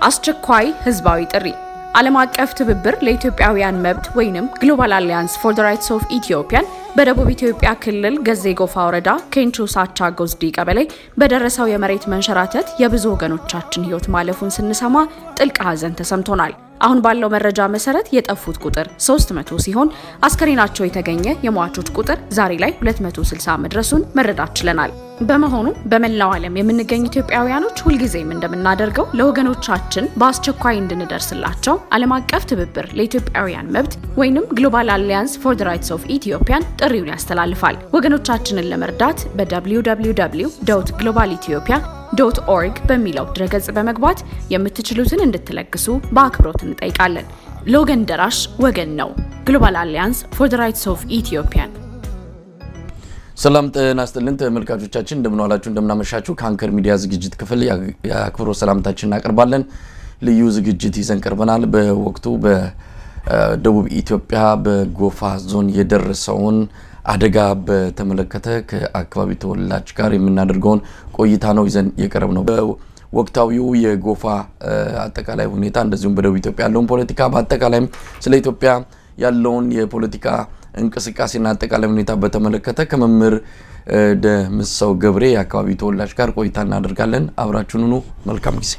አስቸኳይ ህዝባዊ ጥሪ ዓለም አቀፍ ትብብር ለኢትዮጵያውያን መብት ወይንም ግሎባል አሊያንስ ፎር ዘ ራይትስ ኦፍ ኢትዮጵያን በደቡብ ኢትዮጵያ ክልል ገዜ ጎፋ ወረዳ ኬንቾ ሳቻ ጎዝዲ ቀበሌ በደረሰው የመሬት መንሸራተት የብዙ ወገኖቻችን ህይወት ማለፉን ስንሰማ ጥልቅ ሐዘን ተሰምቶናል። አሁን ባለው መረጃ መሰረት የጠፉት ቁጥር 300 ሲሆን አስከሬናቸው የተገኘ የሟቾች ቁጥር ዛሬ ላይ 260 መድረሱን መረዳት ችለናል። በመሆኑም በመላው ዓለም የምንገኝ ኢትዮጵያውያኖች ሁልጊዜም እንደምናደርገው ለወገኖቻችን በአስቸኳይ እንድንደርስላቸው ዓለም አቀፍ ትብብር ለኢትዮጵያውያን መብት ወይንም ግሎባል አሊያንስ ፎር ዘ ራይትስ ኦፍ ኢትዮጵያን ጥሪውን ያስተላልፋል። ወገኖቻችንን ለመርዳት በwww ግሎባል ኢትዮጵያ ዶት ኦርግ በሚለው ድረገጽ በመግባት የምትችሉትን እንድትለግሱ በአክብሮት እንጠይቃለን። ለወገን ደራሽ ወገን ነው። ግሎባል አሊያንስ ፎር ዘ ራይትስ ኦፍ ኢትዮጵያን። ሰላም ጤና ይስጥልን ተመልካቾቻችን፣ እንደምንዋላችሁ እንደምናመሻችሁ። ከአንከር ሚዲያ ዝግጅት ክፍል የአክብሮት ሰላምታችን እናቀርባለን። ልዩ ዝግጅት ይዘን ቀርበናል። በወቅቱ በደቡብ ኢትዮጵያ በጎፋ ዞን የደረሰውን አደጋ በተመለከተ ከአካባቢ ተወላጅ ጋር የምናደርገውን ቆይታ ነው ይዘን የቀረብ ነው። በወቅታዊው የጎፋ አጠቃላይ ሁኔታ እንደዚሁም በደቡብ ኢትዮጵያ ያለውን ፖለቲካ በአጠቃላይም ስለ ኢትዮጵያ ያለውን የፖለቲካ እንቅስቃሴና አጠቃላይ ሁኔታ በተመለከተ ከመምህር ደምሰው ገብሬ የአካባቢ ተወላጅ ጋር ቆይታ እናደርጋለን። አብራችሁን ሁኑ። መልካም ጊዜ።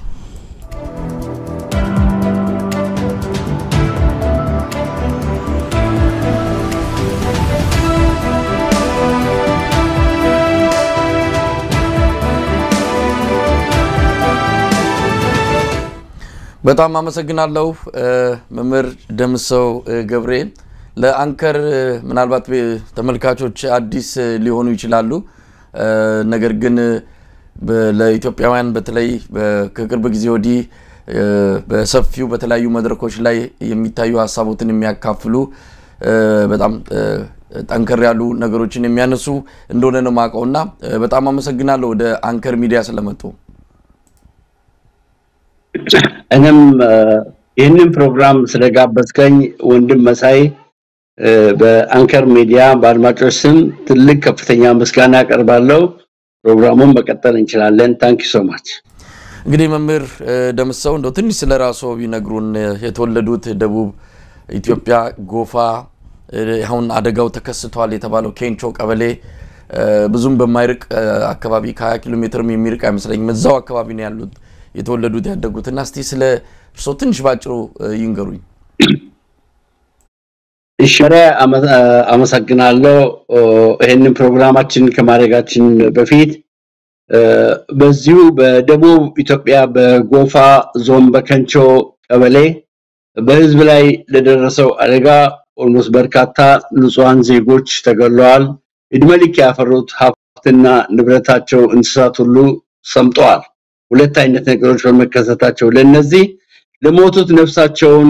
በጣም አመሰግናለሁ መምህር ደምሰው ገብሬ። ለአንከር ምናልባት ተመልካቾች አዲስ ሊሆኑ ይችላሉ። ነገር ግን ለኢትዮጵያውያን በተለይ ከቅርብ ጊዜ ወዲህ በሰፊው በተለያዩ መድረኮች ላይ የሚታዩ ሀሳቦትን የሚያካፍሉ በጣም ጠንከር ያሉ ነገሮችን የሚያነሱ እንደሆነ ነው የማውቀው እና በጣም አመሰግናለሁ ወደ አንከር ሚዲያ ስለመጡ። እኔም ይህንን ፕሮግራም ስለጋበዝከኝ ወንድም መሳይ በአንከር ሚዲያ በአድማጮች ስም ትልቅ ከፍተኛ ምስጋና አቀርባለሁ። ፕሮግራሙን መቀጠል እንችላለን። ታንኪ ሶ ማች። እንግዲህ መምህር ደምሰው እንደው ትንሽ ስለ ራስዎ ቢነግሩን። የተወለዱት ደቡብ ኢትዮጵያ ጎፋ፣ አሁን አደጋው ተከስቷል የተባለው ኬንቾ ቀበሌ ብዙም በማይርቅ አካባቢ ከ20 ኪሎ ሜትርም የሚርቅ አይመስለኝም። እዛው አካባቢ ነው ያሉት የተወለዱት ያደጉትና እስቲ ስለ እርስዎ ትንሽ ባጭሩ ይንገሩኝ። እሺ፣ አመሰግናለሁ። ይህንን ፕሮግራማችን ከማድረጋችን በፊት በዚሁ በደቡብ ኢትዮጵያ በጎፋ ዞን በከንቾ ቀበሌ በህዝብ ላይ ለደረሰው አደጋ ኦልሞስት በርካታ ንጹሐን ዜጎች ተገለዋል። እድሜ ልክ ያፈሩት ሀብትና ንብረታቸው፣ እንስሳት ሁሉ ሰምጠዋል። ሁለት አይነት ነገሮች በመከሰታቸው ለነዚህ ለሞቱት ነፍሳቸውን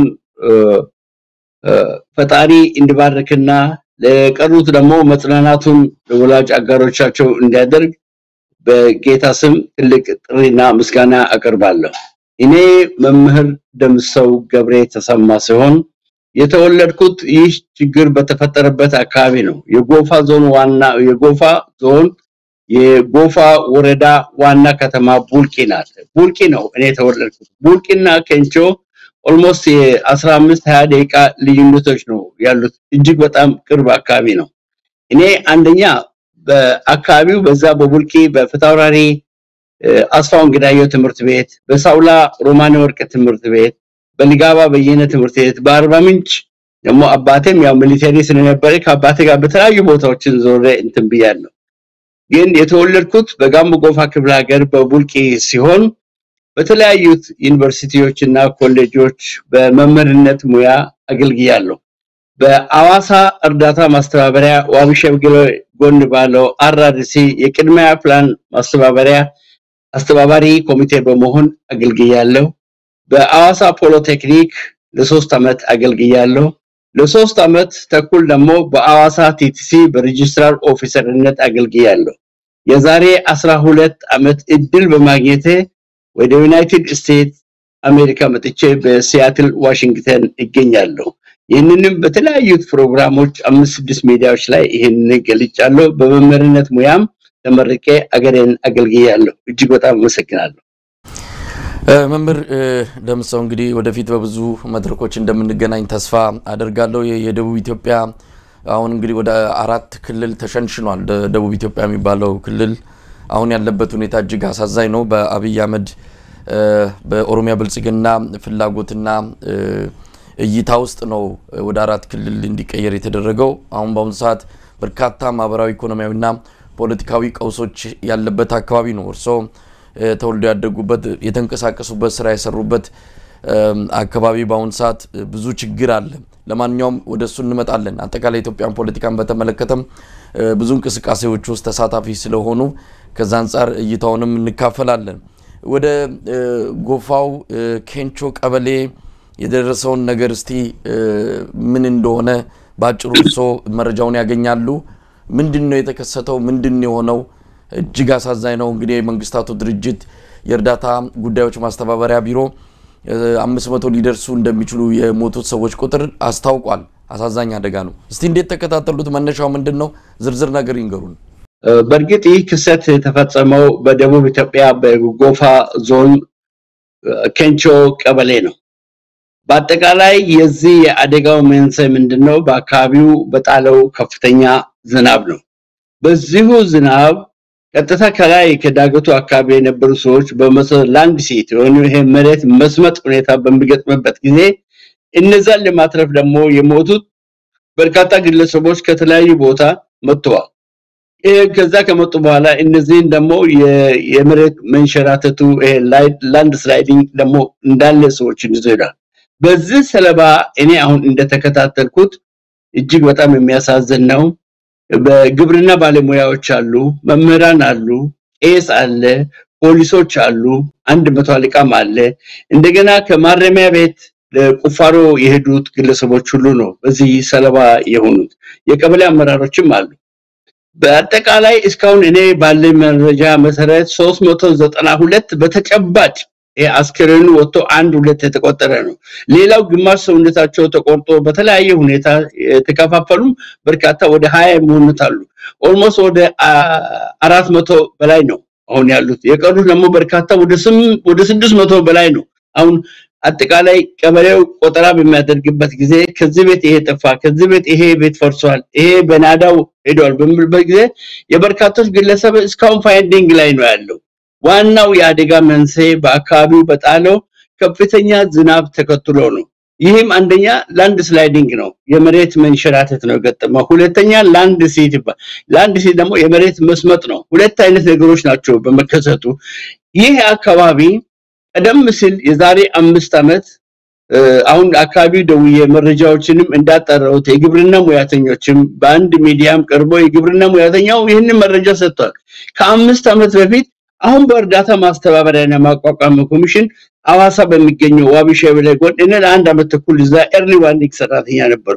ፈጣሪ እንዲባርክና ለቀሩት ደግሞ መጽናናቱን ለወላጅ አጋሮቻቸው እንዲያደርግ በጌታ ስም ትልቅ ጥሪና ምስጋና አቀርባለሁ። እኔ መምህር ደምሰው ገብሬ ተሰማ ሲሆን የተወለድኩት ይህ ችግር በተፈጠረበት አካባቢ ነው። የጎፋ ዞን ዋና የጎፋ ዞን የጎፋ ወረዳ ዋና ከተማ ቡልቂ ናት። ቡልቂ ነው እኔ የተወለድኩት። ቡልቂና ኬንቾ ኦልሞስት የ15 20 ደቂቃ ልዩነቶች ነው ያሉት። እጅግ በጣም ቅርብ አካባቢ ነው። እኔ አንደኛ በአካባቢው በዛ በቡልቂ በፍታውራሪ አስፋውን ግዳየው ትምህርት ቤት፣ በሳውላ ሮማኔ ወርቅ ትምህርት ቤት፣ በሊጋባ በየነ ትምህርት ቤት፣ በአርባ ምንጭ ደግሞ አባቴም ያው ሚሊተሪ ስለነበረ ከአባቴ ጋር በተለያዩ ቦታዎችን ዞሬ እንትን ብያለሁ። ግን የተወለድኩት በጋሞ ጎፋ ክፍለ ሀገር በቡልቂ ሲሆን በተለያዩት ዩኒቨርሲቲዎች እና ኮሌጆች በመምህርነት ሙያ አገልግያለሁ። በአዋሳ እርዳታ ማስተባበሪያ ዋቢ ሸምገሎ ጎን ባለው አርአርሲ የቅድሚያ ፕላን ማስተባበሪያ አስተባባሪ ኮሚቴ በመሆን አገልግያለሁ። በአዋሳ ፖሎቴክኒክ ለሶስት ዓመት አገልግያለሁ። ለሶስት ዓመት ተኩል ደግሞ በአዋሳ ቲቲሲ በሬጅስትራር ኦፊሰርነት አገልግያለሁ። የዛሬ አስራ ሁለት ዓመት እድል በማግኘቴ ወደ ዩናይትድ ስቴትስ አሜሪካ መጥቼ በሲያትል ዋሽንግተን እገኛለሁ። ይህንንም በተለያዩ ፕሮግራሞች አምስት ስድስት ሚዲያዎች ላይ ይህንን ገልጫለሁ። በመምህርነት ሙያም ተመርቄ አገሬን አገልግያለሁ። እጅግ በጣም አመሰግናለሁ። መምህር ደምሰው እንግዲህ ወደፊት በብዙ መድረኮች እንደምንገናኝ ተስፋ አደርጋለሁ። የደቡብ ኢትዮጵያ አሁን እንግዲህ ወደ አራት ክልል ተሸንሽኗል። ደቡብ ኢትዮጵያ የሚባለው ክልል አሁን ያለበት ሁኔታ እጅግ አሳዛኝ ነው። በአብይ አህመድ በኦሮሚያ ብልጽግና ፍላጎትና እይታ ውስጥ ነው ወደ አራት ክልል እንዲቀየር የተደረገው። አሁን በአሁኑ ሰዓት በርካታ ማህበራዊ፣ ኢኮኖሚያዊና ፖለቲካዊ ቀውሶች ያለበት አካባቢ ነው። እርስዎ ተወልደው ያደጉበት የተንቀሳቀሱበት ስራ የሰሩበት አካባቢ በአሁኑ ሰዓት ብዙ ችግር አለ። ለማንኛውም ወደ እሱ እንመጣለን። አጠቃላይ የኢትዮጵያን ፖለቲካን በተመለከተም ብዙ እንቅስቃሴዎች ውስጥ ተሳታፊ ስለሆኑ ከዛ አንጻር እይታውንም እንካፈላለን። ወደ ጎፋው ኬንቾ ቀበሌ የደረሰውን ነገር እስቲ ምን እንደሆነ በአጭሩ እርስዎ መረጃውን ያገኛሉ። ምንድን ነው የተከሰተው? ምንድን ነው የሆነው? እጅግ አሳዛኝ ነው። እንግዲህ የመንግስታቱ ድርጅት የእርዳታ ጉዳዮች ማስተባበሪያ ቢሮ አምስት መቶ ሊደርሱ እንደሚችሉ የሞቱት ሰዎች ቁጥር አስታውቋል። አሳዛኝ አደጋ ነው። እስቲ እንዴት ተከታተሉት? መነሻው ምንድን ነው? ዝርዝር ነገር ይንገሩን። በእርግጥ ይህ ክስተት የተፈጸመው በደቡብ ኢትዮጵያ በጎፋ ዞን ኬንቾ ቀበሌ ነው። በአጠቃላይ የዚህ የአደጋው መንስኤ ምንድን ነው? በአካባቢው በጣለው ከፍተኛ ዝናብ ነው። በዚሁ ዝናብ ቀጥታ ከላይ ከዳገቱ አካባቢ የነበሩ ሰዎች በላንድ ሲት ወይም ይሄ መሬት መስመጥ ሁኔታ በሚገጥምበት ጊዜ እነዛን ለማትረፍ ደግሞ የሞቱት በርካታ ግለሰቦች ከተለያዩ ቦታ መጥተዋል። ይሄ ከዛ ከመጡ በኋላ እነዚህን ደግሞ የመሬት መንሸራተቱ ይሄ ላንድ ስላይዲንግ ደግሞ እንዳለ ሰዎችን ይዞ ሄዷል። በዚህ ሰለባ እኔ አሁን እንደተከታተልኩት እጅግ በጣም የሚያሳዝን ነው። በግብርና ባለሙያዎች አሉ፣ መምህራን አሉ፣ ቄስ አለ፣ ፖሊሶች አሉ፣ አንድ መቶ አለቃም አለ። እንደገና ከማረሚያ ቤት ለቁፋሮ የሄዱት ግለሰቦች ሁሉ ነው በዚህ ሰለባ የሆኑት። የቀበሌ አመራሮችም አሉ። በአጠቃላይ እስካሁን እኔ ባለኝ መረጃ መሰረት 392 በተጨባጭ አስክሬኑ ወጥቶ አንድ ሁለት የተቆጠረ ነው። ሌላው ግማሽ ሰውነታቸው ተቆርጦ በተለያየ ሁኔታ የተከፋፈሉም በርካታ ወደ ሀያ የሚሆኑት አሉ። ኦልሞስት ወደ አራት መቶ በላይ ነው አሁን ያሉት። የቀሩት ደግሞ በርካታ ወደ ስድስት መቶ በላይ ነው። አሁን አጠቃላይ ቀበሌው ቆጠራ በሚያደርግበት ጊዜ ከዚህ ቤት ይሄ ጠፋ፣ ከዚህ ቤት ይሄ ቤት ፈርሷል፣ ይሄ በናዳው ሄዷል በሚልበት ጊዜ የበርካቶች ግለሰብ እስካሁን ፋይንዲንግ ላይ ነው ያለው። ዋናው የአደጋ መንስኤ በአካባቢው በጣለው ከፍተኛ ዝናብ ተከትሎ ነው። ይህም አንደኛ ላንድ ስላይዲንግ ነው፣ የመሬት መንሸራተት ነው የገጠመው። ሁለተኛ ላንድ ሲት ይባል። ላንድ ሲት ደግሞ የመሬት መስመጥ ነው። ሁለት አይነት ነገሮች ናቸው በመከሰቱ። ይህ አካባቢ ቀደም ሲል የዛሬ አምስት ዓመት አሁን አካባቢው ደውዬ መረጃዎችንም እንዳጠራሁት የግብርና ሙያተኞችም በአንድ ሚዲያም ቀርቦ የግብርና ሙያተኛው ይህንን መረጃ ሰጥቷል። ከአምስት ዓመት በፊት አሁን በእርዳታ ማስተባበሪያና ማቋቋም ኮሚሽን አዋሳ በሚገኘው ዋቢ ሸበሌ ጎን እኔ ለአንድ ዓመት ተኩል እዛ ኤርሊ ዋርኒንግ ሰራተኛ ነበርኩ።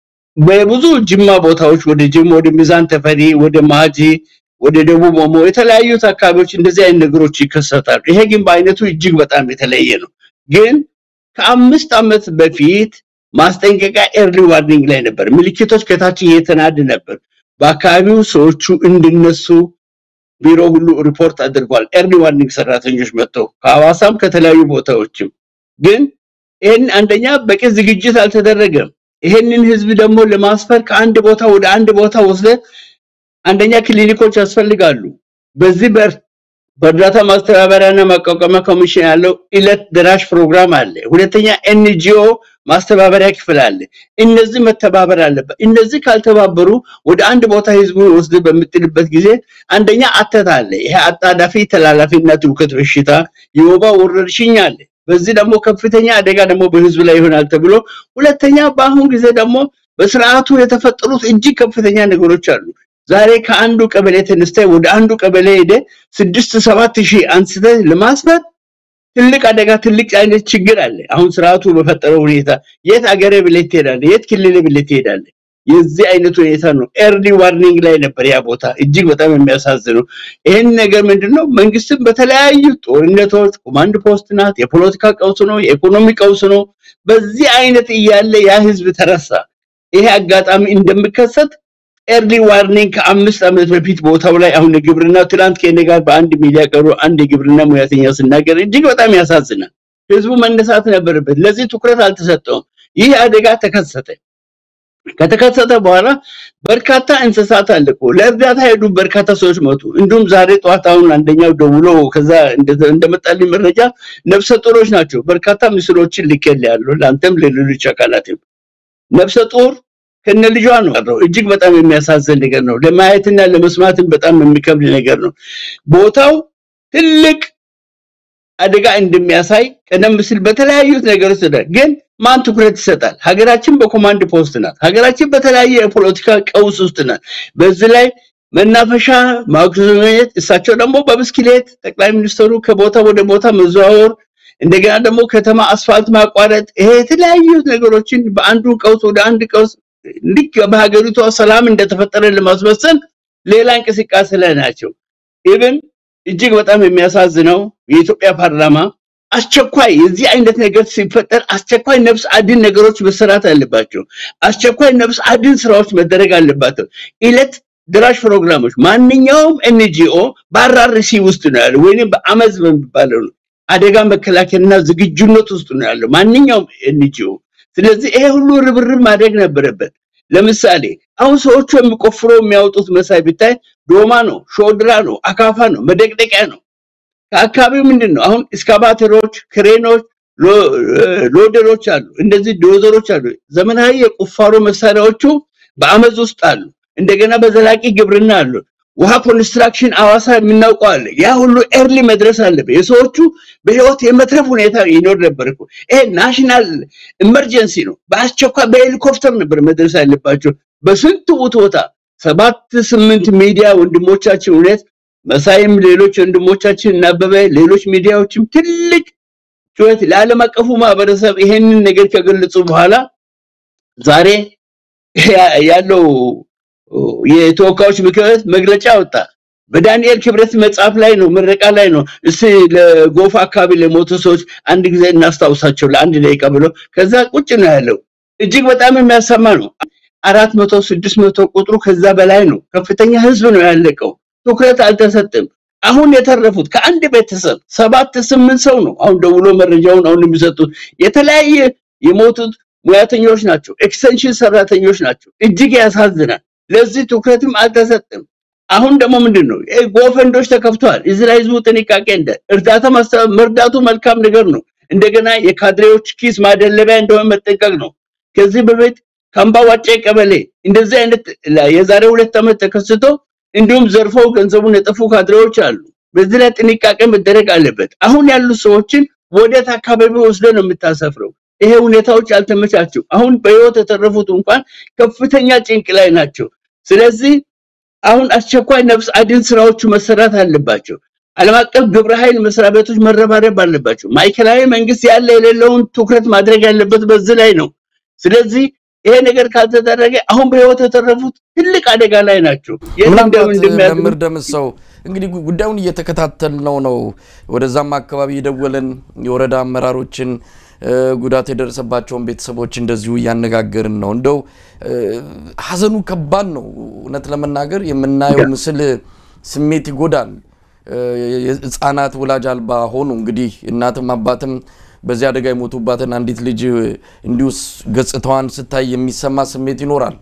በብዙ ጅማ ቦታዎች ወደ ጅማ፣ ወደ ሚዛን ተፈሪ፣ ወደ ማጂ፣ ወደ ደቡብ ኦሞ የተለያዩት አካባቢዎች እንደዚህ አይነት ነገሮች ይከሰታሉ። ይሄ ግን በአይነቱ እጅግ በጣም የተለየ ነው። ግን ከአምስት ዓመት በፊት ማስጠንቀቂያ ኤርሊ ዋርኒንግ ላይ ነበር። ምልክቶች ከታች እየተናድ ነበር። በአካባቢው ሰዎቹ እንዲነሱ ቢሮ ሁሉ ሪፖርት አድርጓል። ኤርሊ ዋርኒንግ ሰራተኞች መጥተው ከሐዋሳም ከተለያዩ ቦታዎችም። ግን ይህን አንደኛ በቂ ዝግጅት አልተደረገም። ይሄንን ህዝብ ደግሞ ለማስፈር ከአንድ ቦታ ወደ አንድ ቦታ ወስደ አንደኛ ክሊኒኮች ያስፈልጋሉ። በዚህ በእርዳታ ማስተባበሪያና ማቋቋሚያ ኮሚሽን ያለው ኢለት ደራሽ ፕሮግራም አለ። ሁለተኛ ኤንጂኦ ማስተባበሪያ ክፍል አለ። እነዚህ መተባበር አለበት። እነዚህ ካልተባበሩ ወደ አንድ ቦታ ህዝቡን ወስድ በምጥልበት ጊዜ አንደኛ አተት አለ። ይሄ አጣዳፊ ተላላፊና ትውከት በሽታ የወባ ወረርሽኝ አለ። በዚህ ደግሞ ከፍተኛ አደጋ ደግሞ በህዝብ ላይ ይሆናል ተብሎ፣ ሁለተኛ በአሁን ጊዜ ደግሞ በስርዓቱ የተፈጠሩት እጅግ ከፍተኛ ነገሮች አሉ። ዛሬ ከአንዱ ቀበሌ ተነስተ ወደ አንዱ ቀበሌ ሄደ ስድስት ሰባት ሺህ አንስተ ለማስፈር ትልቅ አደጋ ትልቅ አይነት ችግር አለ። አሁን ስርዓቱ በፈጠረው ሁኔታ የት አገሬ ብለህ ትሄዳለህ? የት ክልል ብለህ ትሄዳለህ? የዚህ አይነት ሁኔታ ነው። ኤርሊ ዋርኒንግ ላይ ነበር ያ ቦታ። እጅግ በጣም የሚያሳዝነው ይህን ነገር ምንድነው መንግስትም በተለያዩ ጦርነቶች ኮማንድ ፖስት ናት፣ የፖለቲካ ቀውስ ነው፣ የኢኮኖሚ ቀውስ ነው። በዚህ አይነት እያለ ያ ህዝብ ተረሳ። ይሄ አጋጣሚ እንደሚከሰት ኤርሊ ዋርኒንግ ከአምስት ዓመት በፊት ቦታው ላይ አሁን የግብርና ትናንት ከእኔ ጋር በአንድ ሚዲያ ቀሩ አንድ የግብርና ሙያተኛ ስናገር እጅግ በጣም ያሳዝናል። ህዝቡ መነሳት ነበረበት። ለዚህ ትኩረት አልተሰጠውም። ይህ አደጋ ተከሰተ። ከተከሰተ በኋላ በርካታ እንስሳት አለቁ። ለእርዳታ ሄዱ። በርካታ ሰዎች ሞቱ። እንዲሁም ዛሬ ጠዋት አሁን አንደኛው ደውሎ ከዛ እንደመጣልኝ መረጃ ነፍሰ ጡሮች ናቸው። በርካታ ምስሎችን ልኬልሃለሁ ለአንተም ለሌሎች አካላትም ነፍሰ ጡር ከነ ልጇ ነው ያለው። እጅግ በጣም የሚያሳዝን ነገር ነው። ለማየትና ለመስማትም በጣም የሚከብድ ነገር ነው። ቦታው ትልቅ አደጋ እንደሚያሳይ ቀደም ሲል በተለያዩ ነገሮች ተደርጓል። ግን ማን ትኩረት ይሰጣል? ሀገራችን በኮማንድ ፖስት ናት። ሀገራችን በተለያየ የፖለቲካ ቀውስ ውስጥ ናት። በዚህ ላይ መናፈሻ ማግኘት፣ እሳቸው ደግሞ በብስክሌት ጠቅላይ ሚኒስትሩ ከቦታ ወደ ቦታ መዘዋወር፣ እንደገና ደግሞ ከተማ አስፋልት ማቋረጥ፣ ይሄ የተለያዩ ነገሮችን በአንዱ ቀውስ ወደ አንድ ቀውስ ልክ በሀገሪቷ ሰላም እንደተፈጠረ ለማስመሰል ሌላ እንቅስቃሴ ላይ ናቸው። ኢብን እጅግ በጣም የሚያሳዝነው የኢትዮጵያ ፓርላማ አስቸኳይ የዚህ አይነት ነገር ሲፈጠር አስቸኳይ ነፍስ አድን ነገሮች መሰራት አለባቸው። አስቸኳይ ነፍስ አድን ስራዎች መደረግ አለባቸው። ኢለት ድራሽ ፕሮግራሞች ማንኛውም ኤንጂኦ በአራርሲ ውስጥ ነው ያለው ወይም በአመዝ በሚባለው ነው አደጋ መከላከልና ዝግጁነት ውስጥ ነው ያለው ማንኛውም ኤንጂኦ። ስለዚህ ይሄ ሁሉ ርብርብ ማድረግ ነበረበት። ለምሳሌ አሁን ሰዎቹ የሚቆፍሮ የሚያወጡት መሳይ ብታይ ዶማ ነው፣ ሾድራ ነው፣ አካፋ ነው፣ መደቅደቂያ ነው። ከአካባቢው ምንድን ነው አሁን እስካቫተሮች፣ ክሬኖች፣ ሎደሮች አሉ፣ እንደዚህ ዶዘሮች አሉ። ዘመናዊ የቁፋሮ መሳሪያዎቹ በአመዝ ውስጥ አሉ። እንደገና በዘላቂ ግብርና አሉ። ውሃ ኮንስትራክሽን አዋሳ የምናውቀው አለ። ያ ሁሉ ኤርሊ መድረስ አለበት። የሰዎቹ በህይወት የመትረፍ ሁኔታ ይኖር ነበር እኮ። ይሄ ናሽናል ኢመርጀንሲ ነው። በአስቸኳይ በሄሊኮፕተር ነበር መድረስ ያለባቸው። በስንት ቦታ ሰባት ስምንት ሚዲያ ወንድሞቻችን እውነት መሳይም ሌሎች ወንድሞቻችን እናበበ ሌሎች ሚዲያዎችም ትልቅ ጩኸት ለዓለም አቀፉ ማህበረሰብ ይሄንን ነገር ከገለጹ በኋላ ዛሬ ያለው የተወካዮች ምክር ቤት መግለጫ ወጣ። በዳንኤል ክብረት መጽሐፍ ላይ ነው፣ ምረቃ ላይ ነው። እስቲ ለጎፋ አካባቢ ለሞቱ ሰዎች አንድ ጊዜ እናስታውሳቸው ለአንድ ደቂቃ ብሎ ከዛ ቁጭ ነው ያለው። እጅግ በጣም የሚያሰማ ነው። አራት መቶ ስድስት መቶ ቁጥሩ ከዛ በላይ ነው። ከፍተኛ ህዝብ ነው ያለቀው። ትኩረት አልተሰጠም። አሁን የተረፉት ከአንድ ቤተሰብ ሰባት ስምንት ሰው ነው አሁን ደውሎ መረጃውን አሁን የሚሰጡት የተለያየ የሞቱት ሙያተኞች ናቸው። ኤክስቴንሽን ሰራተኞች ናቸው። እጅግ ያሳዝናል። ለዚህ ትኩረትም አልተሰጠም። አሁን ደግሞ ምንድን ነው ጎፈንዶች ተከፍተዋል። እዚህ ላይ ህዝቡ ጥንቃቄ እንደ እርዳታ መርዳቱ መልካም ነገር ነው። እንደገና የካድሬዎች ኪስ ማደለቢያ እንደሆነ መጠንቀቅ ነው። ከዚህ በፊት ከአምባ ዋጬ ቀበሌ እንደዚህ አይነት የዛሬ ሁለት ዓመት ተከስቶ እንዲሁም ዘርፈው ገንዘቡን የጠፉ ካድሬዎች አሉ። በዚህ ላይ ጥንቃቄ መደረግ አለበት። አሁን ያሉ ሰዎችን ወዴት አካባቢ ወስደ ነው የምታሰፍረው? ይሄ ሁኔታዎች አልተመቻቸው። አሁን በህይወት የተረፉት እንኳን ከፍተኛ ጭንቅ ላይ ናቸው። ስለዚህ አሁን አስቸኳይ ነፍስ አድን ስራዎቹ መሰራት አለባቸው። ዓለም አቀፍ ግብረ ኃይል መስሪያ ቤቶች መረባረብ አለባቸው። ማዕከላዊ መንግስት ያለ የሌለውን ትኩረት ማድረግ ያለበት በዚህ ላይ ነው። ስለዚህ ይሄ ነገር ካልተደረገ አሁን በህይወት የተረፉት ትልቅ አደጋ ላይ ናቸው። ምናልባት መምህር ደምሰው እንግዲህ ጉዳዩን እየተከታተልነው ነው። ወደዛም አካባቢ የደወለን የወረዳ አመራሮችን ጉዳት የደረሰባቸውን ቤተሰቦች እንደዚሁ እያነጋገርን ነው። እንደው ሀዘኑ ከባድ ነው። እውነት ለመናገር የምናየው ምስል ስሜት ይጎዳል። ህጻናት ወላጅ አልባ ሆኑ። እንግዲህ እናትም አባትም በዚህ አደጋ የሞቱባትን አንዲት ልጅ እንዲሁ ገጽታዋን ስታይ የሚሰማ ስሜት ይኖራል።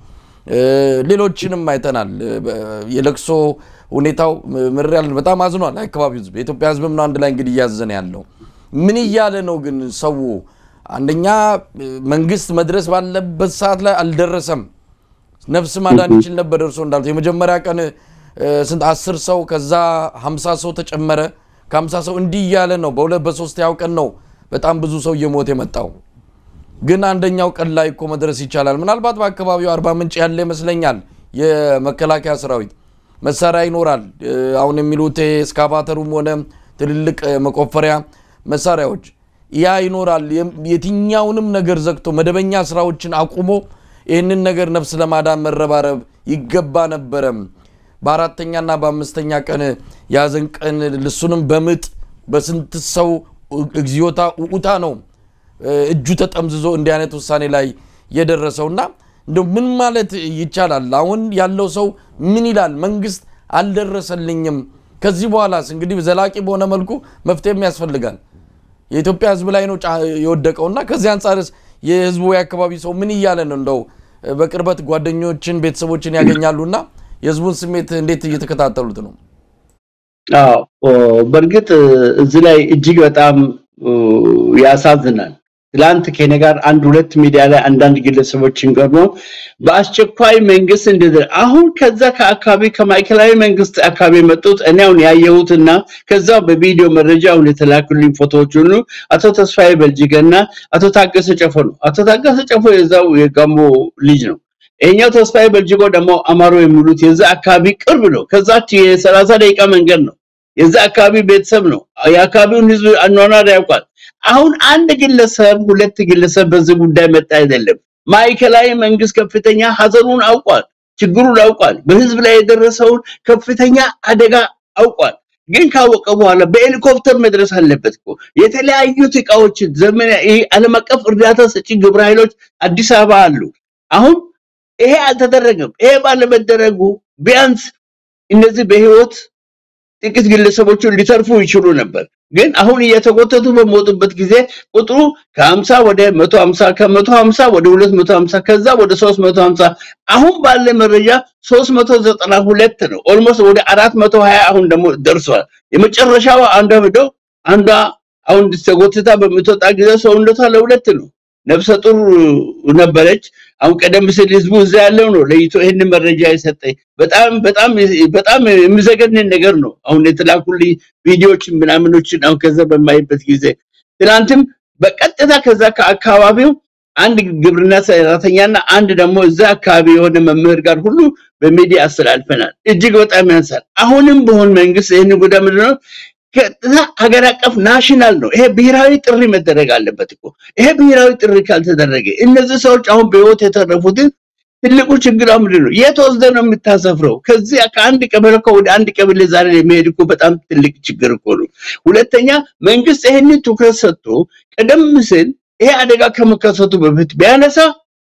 ሌሎችንም አይተናል። የለቅሶ ሁኔታው ምር ያለ በጣም አዝኗል አካባቢው ህዝብ። የኢትዮጵያ ህዝብም ነው አንድ ላይ እንግዲህ እያዘነ ያለው። ምን እያለ ነው ግን ሰው? አንደኛ መንግስት መድረስ ባለበት ሰዓት ላይ አልደረሰም። ነፍስ ማዳን ይችል ነበር። ደርሶ እንዳሉት የመጀመሪያ ቀን ስንት አስር ሰው ከዛ ሀምሳ ሰው ተጨመረ። ከሀምሳ ሰው እንዲህ እያለ ነው። በሁለት በሶስተኛው ቀን ነው በጣም ብዙ ሰው እየሞተ የመጣው። ግን አንደኛው ቀን ላይ እኮ መድረስ ይቻላል። ምናልባት በአካባቢው አርባ ምንጭ ያለ ይመስለኛል የመከላከያ ሰራዊት መሳሪያ ይኖራል። አሁን የሚሉት እስካቫተሩም ሆነ ትልልቅ መቆፈሪያ መሳሪያዎች ያ ይኖራል። የትኛውንም ነገር ዘግቶ መደበኛ ስራዎችን አቁሞ ይህንን ነገር ነፍስ ለማዳን መረባረብ ይገባ ነበረም። በአራተኛና በአምስተኛ ቀን ያዘን ቀን ልሱንም በምጥ በስንት ሰው እግዚኦታ ውኡታ ነው እጁ ተጠምዝዞ እንዲህ አይነት ውሳኔ ላይ የደረሰውና እንደው ምን ማለት ይቻላል? አሁን ያለው ሰው ምን ይላል? መንግስት አልደረሰልኝም። ከዚህ በኋላስ እንግዲህ ዘላቂ በሆነ መልኩ መፍትሄም ያስፈልጋል። የኢትዮጵያ ሕዝብ ላይ ነው የወደቀው እና ከዚህ አንጻርስ የህዝቡ የአካባቢ ሰው ምን እያለ ነው? እንደው በቅርበት ጓደኞችን ቤተሰቦችን ያገኛሉና የህዝቡን ስሜት እንዴት እየተከታተሉት ነው? አዎ በእርግጥ እዚህ ላይ እጅግ በጣም ያሳዝናል። ትላንት ከኔ ጋር አንድ ሁለት ሚዲያ ላይ አንዳንድ ግለሰቦችን ቀርቦ በአስቸኳይ መንግስት እንደደ አሁን ከዛ ከአካባቢ ከማዕከላዊ መንግስት አካባቢ የመጡት እኔ አሁን ያየሁትና ከዛው በቪዲዮ መረጃ አሁን የተላኩልኝ ፎቶዎች ሁሉ አቶ ተስፋዬ በልጅገና አቶ ታገሰ ጨፎ ነው። አቶ ታገሰ ጨፎ የዛው የጋሞ ልጅ ነው። ይሄኛው ተስፋዬ በልጅጎ ደግሞ አማሮ የሚሉት የዛ አካባቢ ቅርብ ነው። ከዛች የሰላሳ ደቂቃ መንገድ ነው። የዛ አካባቢ ቤተሰብ ነው። የአካባቢውን ህዝብ አኗኗር ያውቃል። አሁን አንድ ግለሰብ ሁለት ግለሰብ በዚህ ጉዳይ መጣ አይደለም። ማዕከላዊ መንግስት ከፍተኛ ሀዘኑን አውቋል፣ ችግሩን አውቋል፣ በህዝብ ላይ የደረሰውን ከፍተኛ አደጋ አውቋል። ግን ካወቀ በኋላ በሄሊኮፕተር መድረስ አለበት እኮ የተለያዩት እቃዎች ዘመን ይሄ ዓለም አቀፍ እርዳታ ሰጪ ግብረ ኃይሎች አዲስ አበባ አሉ። አሁን ይሄ አልተደረገም። ይሄ ባለመደረጉ ቢያንስ እነዚህ በህይወት ጥቂት ግለሰቦችን ሊተርፉ ይችሉ ነበር። ግን አሁን እየተጎተቱ በሚወጡበት ጊዜ ቁጥሩ ከ50 ወደ 150 ከ150 ወደ 250 ከዛ ወደ 350 አሁን ባለ መረጃ 392 ነው። ኦልሞስት ወደ 420 አሁን ደግሞ ደርሷል። የመጨረሻው አንዷ ሄደው አንዷ አሁን ተጎትታ በምትወጣ ጊዜ ሰውነቷ ለሁለት ነው። ነፍሰ ጡር ነበረች። አሁን ቀደም ሲል ህዝቡ እዛ ያለው ነው ለይቶ ይህን መረጃ የሰጠኝ። በጣም በጣም በጣም የሚዘገንን ነገር ነው። አሁን የተላኩልኝ ቪዲዮዎችን ምናምኖችን አሁን ከዛ በማይበት ጊዜ ትናንትም በቀጥታ ከዛ ከአካባቢው አንድ ግብርና ሰራተኛና አንድ ደግሞ እዛ አካባቢ የሆነ መምህር ጋር ሁሉ በሚዲያ አስተላልፈናል። እጅግ በጣም ያንሳል። አሁንም በሆን መንግስት ይህን ጉዳይ ምንድነው ቀጥታ ሀገር አቀፍ ናሽናል ነው። ይሄ ብሔራዊ ጥሪ መደረግ አለበት እኮ። ይሄ ብሔራዊ ጥሪ ካልተደረገ እነዚህ ሰዎች አሁን በህይወት የተረፉትን ትልቁ ችግር ምንድን ነው? የት ወስደህ ነው የምታሰፍረው? ከዚህ ከአንድ ቀበሌ እኮ ወደ አንድ ቀበሌ ዛሬ የሚሄድ እኮ በጣም ትልቅ ችግር እኮ ነው። ሁለተኛ መንግስት ይህንን ትኩረት ሰጥቶ ቀደም ሲል ይሄ አደጋ ከመከሰቱ በፊት ቢያነሳ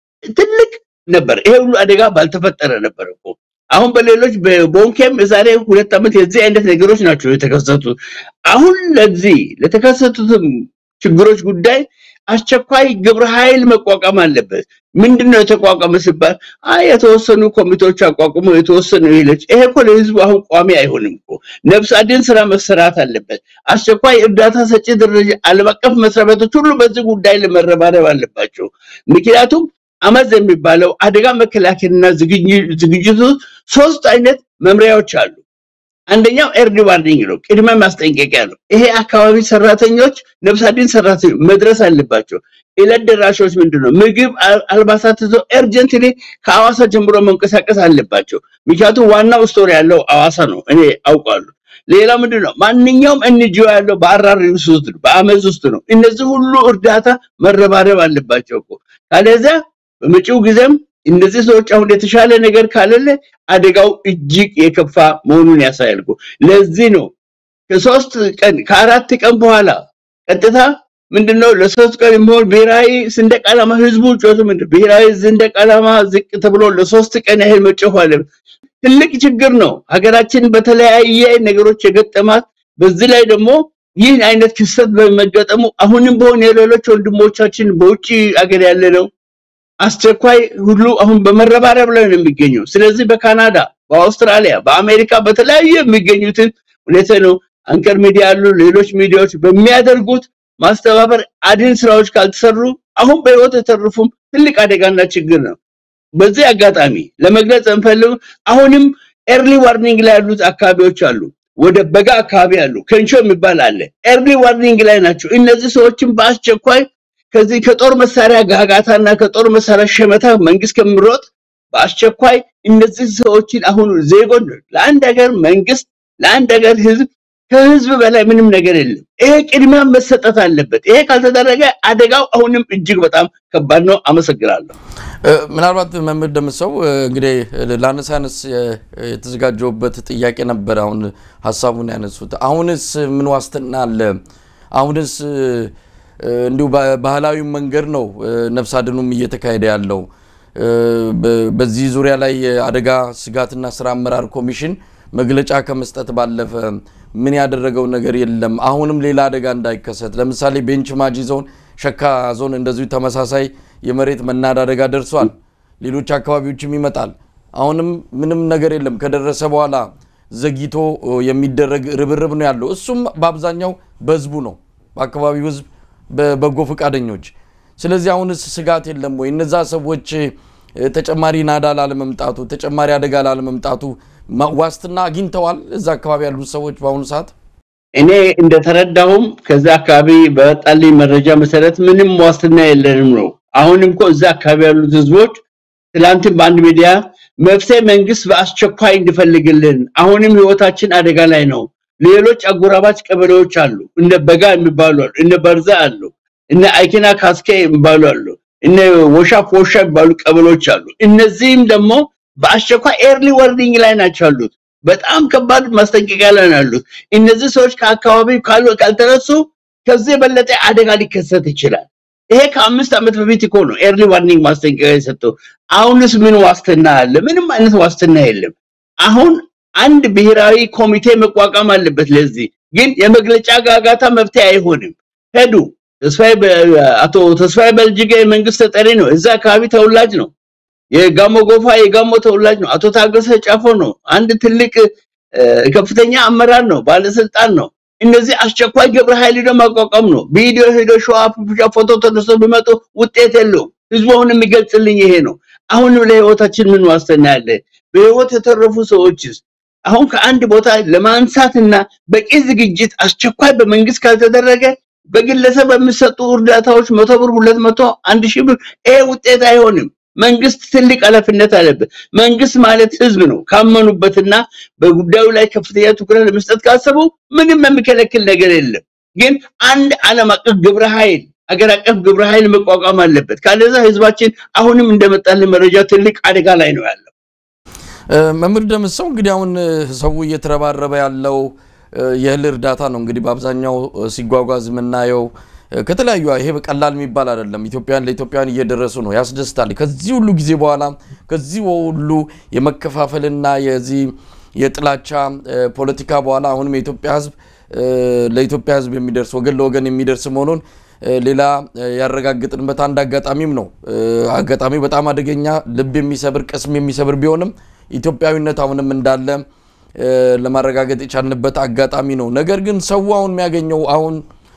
ትልቅ ነበር። ይሄ ሁሉ አደጋ ባልተፈጠረ ነበር እኮ። አሁን በሌሎች በቦንኬም የዛሬ ሁለት ዓመት የዚህ አይነት ነገሮች ናቸው የተከሰቱት። አሁን ለዚህ ለተከሰቱትም ችግሮች ጉዳይ አስቸኳይ ግብረ ኃይል መቋቋም አለበት። ምንድነው የተቋቋመ ሲባል አይ የተወሰኑ ኮሚቴዎች አቋቁሞ የተወሰኑ ይለች። ይሄ እኮ ለህዝቡ አሁን ቋሚ አይሆንም እኮ። ነፍስ አድን ስራ መሰራት አለበት። አስቸኳይ እርዳታ ሰጪ ደረጃ ዓለም አቀፍ መስሪያ ቤቶች ሁሉ በዚህ ጉዳይ ለመረባረብ አለባቸው። ምክንያቱም አመዝ የሚባለው አደጋ መከላከልና ዝግጅቱ ሶስት አይነት መምሪያዎች አሉ። አንደኛው ኤርሊ ዋርኒንግ ነው፣ ቅድመ ማስጠንቀቂያ ነው። ይሄ አካባቢ ሰራተኞች ነፍስ አድን ሰራተኞች መድረስ አለባቸው። ዕለት ደራሾች ምንድነው ምግብ፣ አልባሳት ይዘው ኤርጀንትሊ ከአዋሳ ጀምሮ መንቀሳቀስ አለባቸው። ምክንያቱም ዋናው ስቶሪ ያለው አዋሳ ነው፣ እኔ አውቃለሁ። ሌላ ምንድነው ማንኛውም ኤንጂኦ ያለው በአራሪ ውስጥ ነው፣ በአመዝ ውስጥ ነው። እነዚህ ሁሉ እርዳታ መረባረብ አለባቸው እኮ ካለዚያ በመጪው ጊዜም እነዚህ ሰዎች አሁን የተሻለ ነገር ካለለ አደጋው እጅግ የከፋ መሆኑን ያሳያል። ለዚህ ነው ከሶስት ቀን ከአራት ቀን በኋላ ቀጥታ ምንድነው ለሶስት ቀን የሚሆን ብሔራዊ ሰንደቅ ዓላማ ህዝቡ ጮቱ ምንድን ብሔራዊ ሰንደቅ ዓላማ ዝቅ ተብሎ ለሶስት ቀን ያህል መጮህ አለ። ትልቅ ችግር ነው። ሀገራችን በተለያየ ነገሮች የገጠማት በዚህ ላይ ደግሞ ይህን አይነት ክስተት በመገጠሙ አሁንም በሆን የሌሎች ወንድሞቻችን በውጭ አገር ያለ ነው አስቸኳይ ሁሉ አሁን በመረባረብ ላይ ነው የሚገኘው። ስለዚህ በካናዳ፣ በአውስትራሊያ፣ በአሜሪካ በተለያዩ የሚገኙትን ሁኔታ ነው አንከር ሚዲያ ያሉ ሌሎች ሚዲያዎች በሚያደርጉት ማስተባበር አድን ስራዎች ካልተሰሩ አሁን በህይወት የተረፉም ትልቅ አደጋና ችግር ነው። በዚህ አጋጣሚ ለመግለጽ እንፈልግ አሁንም ኤርሊ ዋርኒንግ ላይ ያሉት አካባቢዎች አሉ። ወደ በጋ አካባቢ አሉ። ከንቾ የሚባል አለ። ኤርሊ ዋርኒንግ ላይ ናቸው። እነዚህ ሰዎችን በአስቸኳይ ከዚህ ከጦር መሳሪያ ጋጋታና ከጦር መሳሪያ ሸመታ መንግስት ከምሮጥ በአስቸኳይ እነዚህ ሰዎችን አሁን ዜጎን ለአንድ ሀገር መንግስት ለአንድ ሀገር ህዝብ ከህዝብ በላይ ምንም ነገር የለም። ይሄ ቅድሚያ መሰጠት አለበት። ይሄ ካልተደረገ አደጋው አሁንም እጅግ በጣም ከባድ ነው። አመሰግናለሁ። ምናልባት መምህር ደምሰው እንግዲህ ለአነሳነስ የተዘጋጀውበት ጥያቄ ነበር። አሁን ሀሳቡን ያነሱት አሁንስ ምን ዋስትና አለ? አሁንስ እንዲሁ ባህላዊ መንገድ ነው ነፍስ አድኑም እየተካሄደ ያለው። በዚህ ዙሪያ ላይ የአደጋ ስጋትና ስራ አመራር ኮሚሽን መግለጫ ከመስጠት ባለፈ ምን ያደረገው ነገር የለም። አሁንም ሌላ አደጋ እንዳይከሰት ለምሳሌ ቤንች ማጂ ዞን፣ ሸካ ዞን እንደዚሁ ተመሳሳይ የመሬት መናድ አደጋ ደርሷል። ሌሎች አካባቢዎችም ይመጣል። አሁንም ምንም ነገር የለም። ከደረሰ በኋላ ዘግይቶ የሚደረግ ርብርብ ነው ያለው። እሱም በአብዛኛው በህዝቡ ነው፣ በአካባቢው ህዝብ፣ በበጎ ፈቃደኞች። ስለዚህ አሁንስ ስጋት የለም ወይ? እነዛ ሰዎች ተጨማሪ ናዳ ላለመምጣቱ፣ ተጨማሪ አደጋ ላለመምጣቱ ዋስትና አግኝተዋል? እዛ አካባቢ ያሉት ሰዎች በአሁኑ ሰዓት እኔ እንደተረዳሁም ከዛ አካባቢ በወጣልኝ መረጃ መሰረት ምንም ዋስትና የለንም ነው። አሁንም እኮ እዛ አካባቢ ያሉት ህዝቦች ትላንትም በአንድ ሚዲያ መፍትሄ መንግስት በአስቸኳይ እንዲፈልግልን፣ አሁንም ህይወታችን አደጋ ላይ ነው። ሌሎች አጎራባች ቀበሌዎች አሉ፣ እነ በጋ የሚባሉ አሉ፣ እነ በርዛ አሉ፣ እነ አይኪና ካስኬ የሚባሉ አሉ፣ እነ ወሻ ፎሻ የሚባሉ ቀበሌዎች አሉ። እነዚህም ደግሞ በአስቸኳይ ኤርሊ ወርኒንግ ላይ ናቸው ያሉት። በጣም ከባድ ማስጠንቀቂያ ላይ ነው ያሉት። እነዚህ ሰዎች ከአካባቢው ካልተነሱ ከዚህ የበለጠ አደጋ ሊከሰት ይችላል። ይሄ ከአምስት ዓመት በፊት እኮ ነው ኤርሊ ዋርኒንግ ማስጠንቀቂያ የሰጠው። አሁንስ ምን ዋስትና አለ? ምንም አይነት ዋስትና የለም። አሁን አንድ ብሔራዊ ኮሚቴ መቋቋም አለበት። ለዚህ ግን የመግለጫ ጋጋታ መፍትሄ አይሆንም። ሄዱ ተስፋዬ አቶ ተስፋዬ በልጅጌ የመንግስት ተጠሪ ነው። እዛ አካባቢ ተወላጅ ነው። የጋሞ ጎፋ የጋሞ ተወላጅ ነው። አቶ ታገሰ ጫፎ ነው። አንድ ትልቅ ከፍተኛ አመራር ነው፣ ባለስልጣን ነው። እነዚህ አስቸኳይ ግብረ ኃይል ሄዶ ማቋቋም ነው። ቪዲዮ ሄዶ ሸዋፕ ፎቶ ተነስቶ ቢመጡ ውጤት የለውም። ህዝቡ አሁን የሚገልጽልኝ ይሄ ነው። አሁንም ለህይወታችን ምን ዋስትና ያለ? በህይወት የተረፉ ሰዎችስ አሁን ከአንድ ቦታ ለማንሳትና በቂ ዝግጅት አስቸኳይ በመንግስት ካልተደረገ በግለሰብ በሚሰጡ እርዳታዎች መቶ ብር፣ ሁለት መቶ፣ አንድ ሺህ ብር ይሄ ውጤት አይሆንም። መንግስት ትልቅ ኃላፊነት አለበት። መንግስት ማለት ህዝብ ነው። ካመኑበትና በጉዳዩ ላይ ከፍተኛ ትኩረት ለመስጠት ካሰቡ ምንም የሚከለክል ነገር የለም። ግን አንድ ዓለም አቀፍ ግብረ ኃይል አገር አቀፍ ግብረ ኃይል መቋቋም አለበት። ካለዛ ህዝባችን አሁንም እንደመጣልን መረጃ ትልቅ አደጋ ላይ ነው ያለው። መምህር ደምሰው እንግዲህ አሁን ሰው እየተረባረበ ያለው የእህል እርዳታ ነው። እንግዲህ በአብዛኛው ሲጓጓዝ የምናየው ከተለያዩ ይሄ በቀላል የሚባል አይደለም። ኢትዮጵያን ለኢትዮጵያን እየደረሱ ነው። ያስደስታል። ከዚህ ሁሉ ጊዜ በኋላ ከዚህ ሁሉ የመከፋፈልና የዚህ የጥላቻ ፖለቲካ በኋላ አሁንም የኢትዮጵያ ህዝብ ለኢትዮጵያ ህዝብ የሚደርስ ወገን ለወገን የሚደርስ መሆኑን ሌላ ያረጋግጥንበት አንድ አጋጣሚም ነው። አጋጣሚው በጣም አደገኛ ልብ የሚሰብር ቅስም የሚሰብር ቢሆንም ኢትዮጵያዊነት አሁንም እንዳለ ለማረጋገጥ የቻልንበት አጋጣሚ ነው። ነገር ግን ሰው አሁን የሚያገኘው አሁን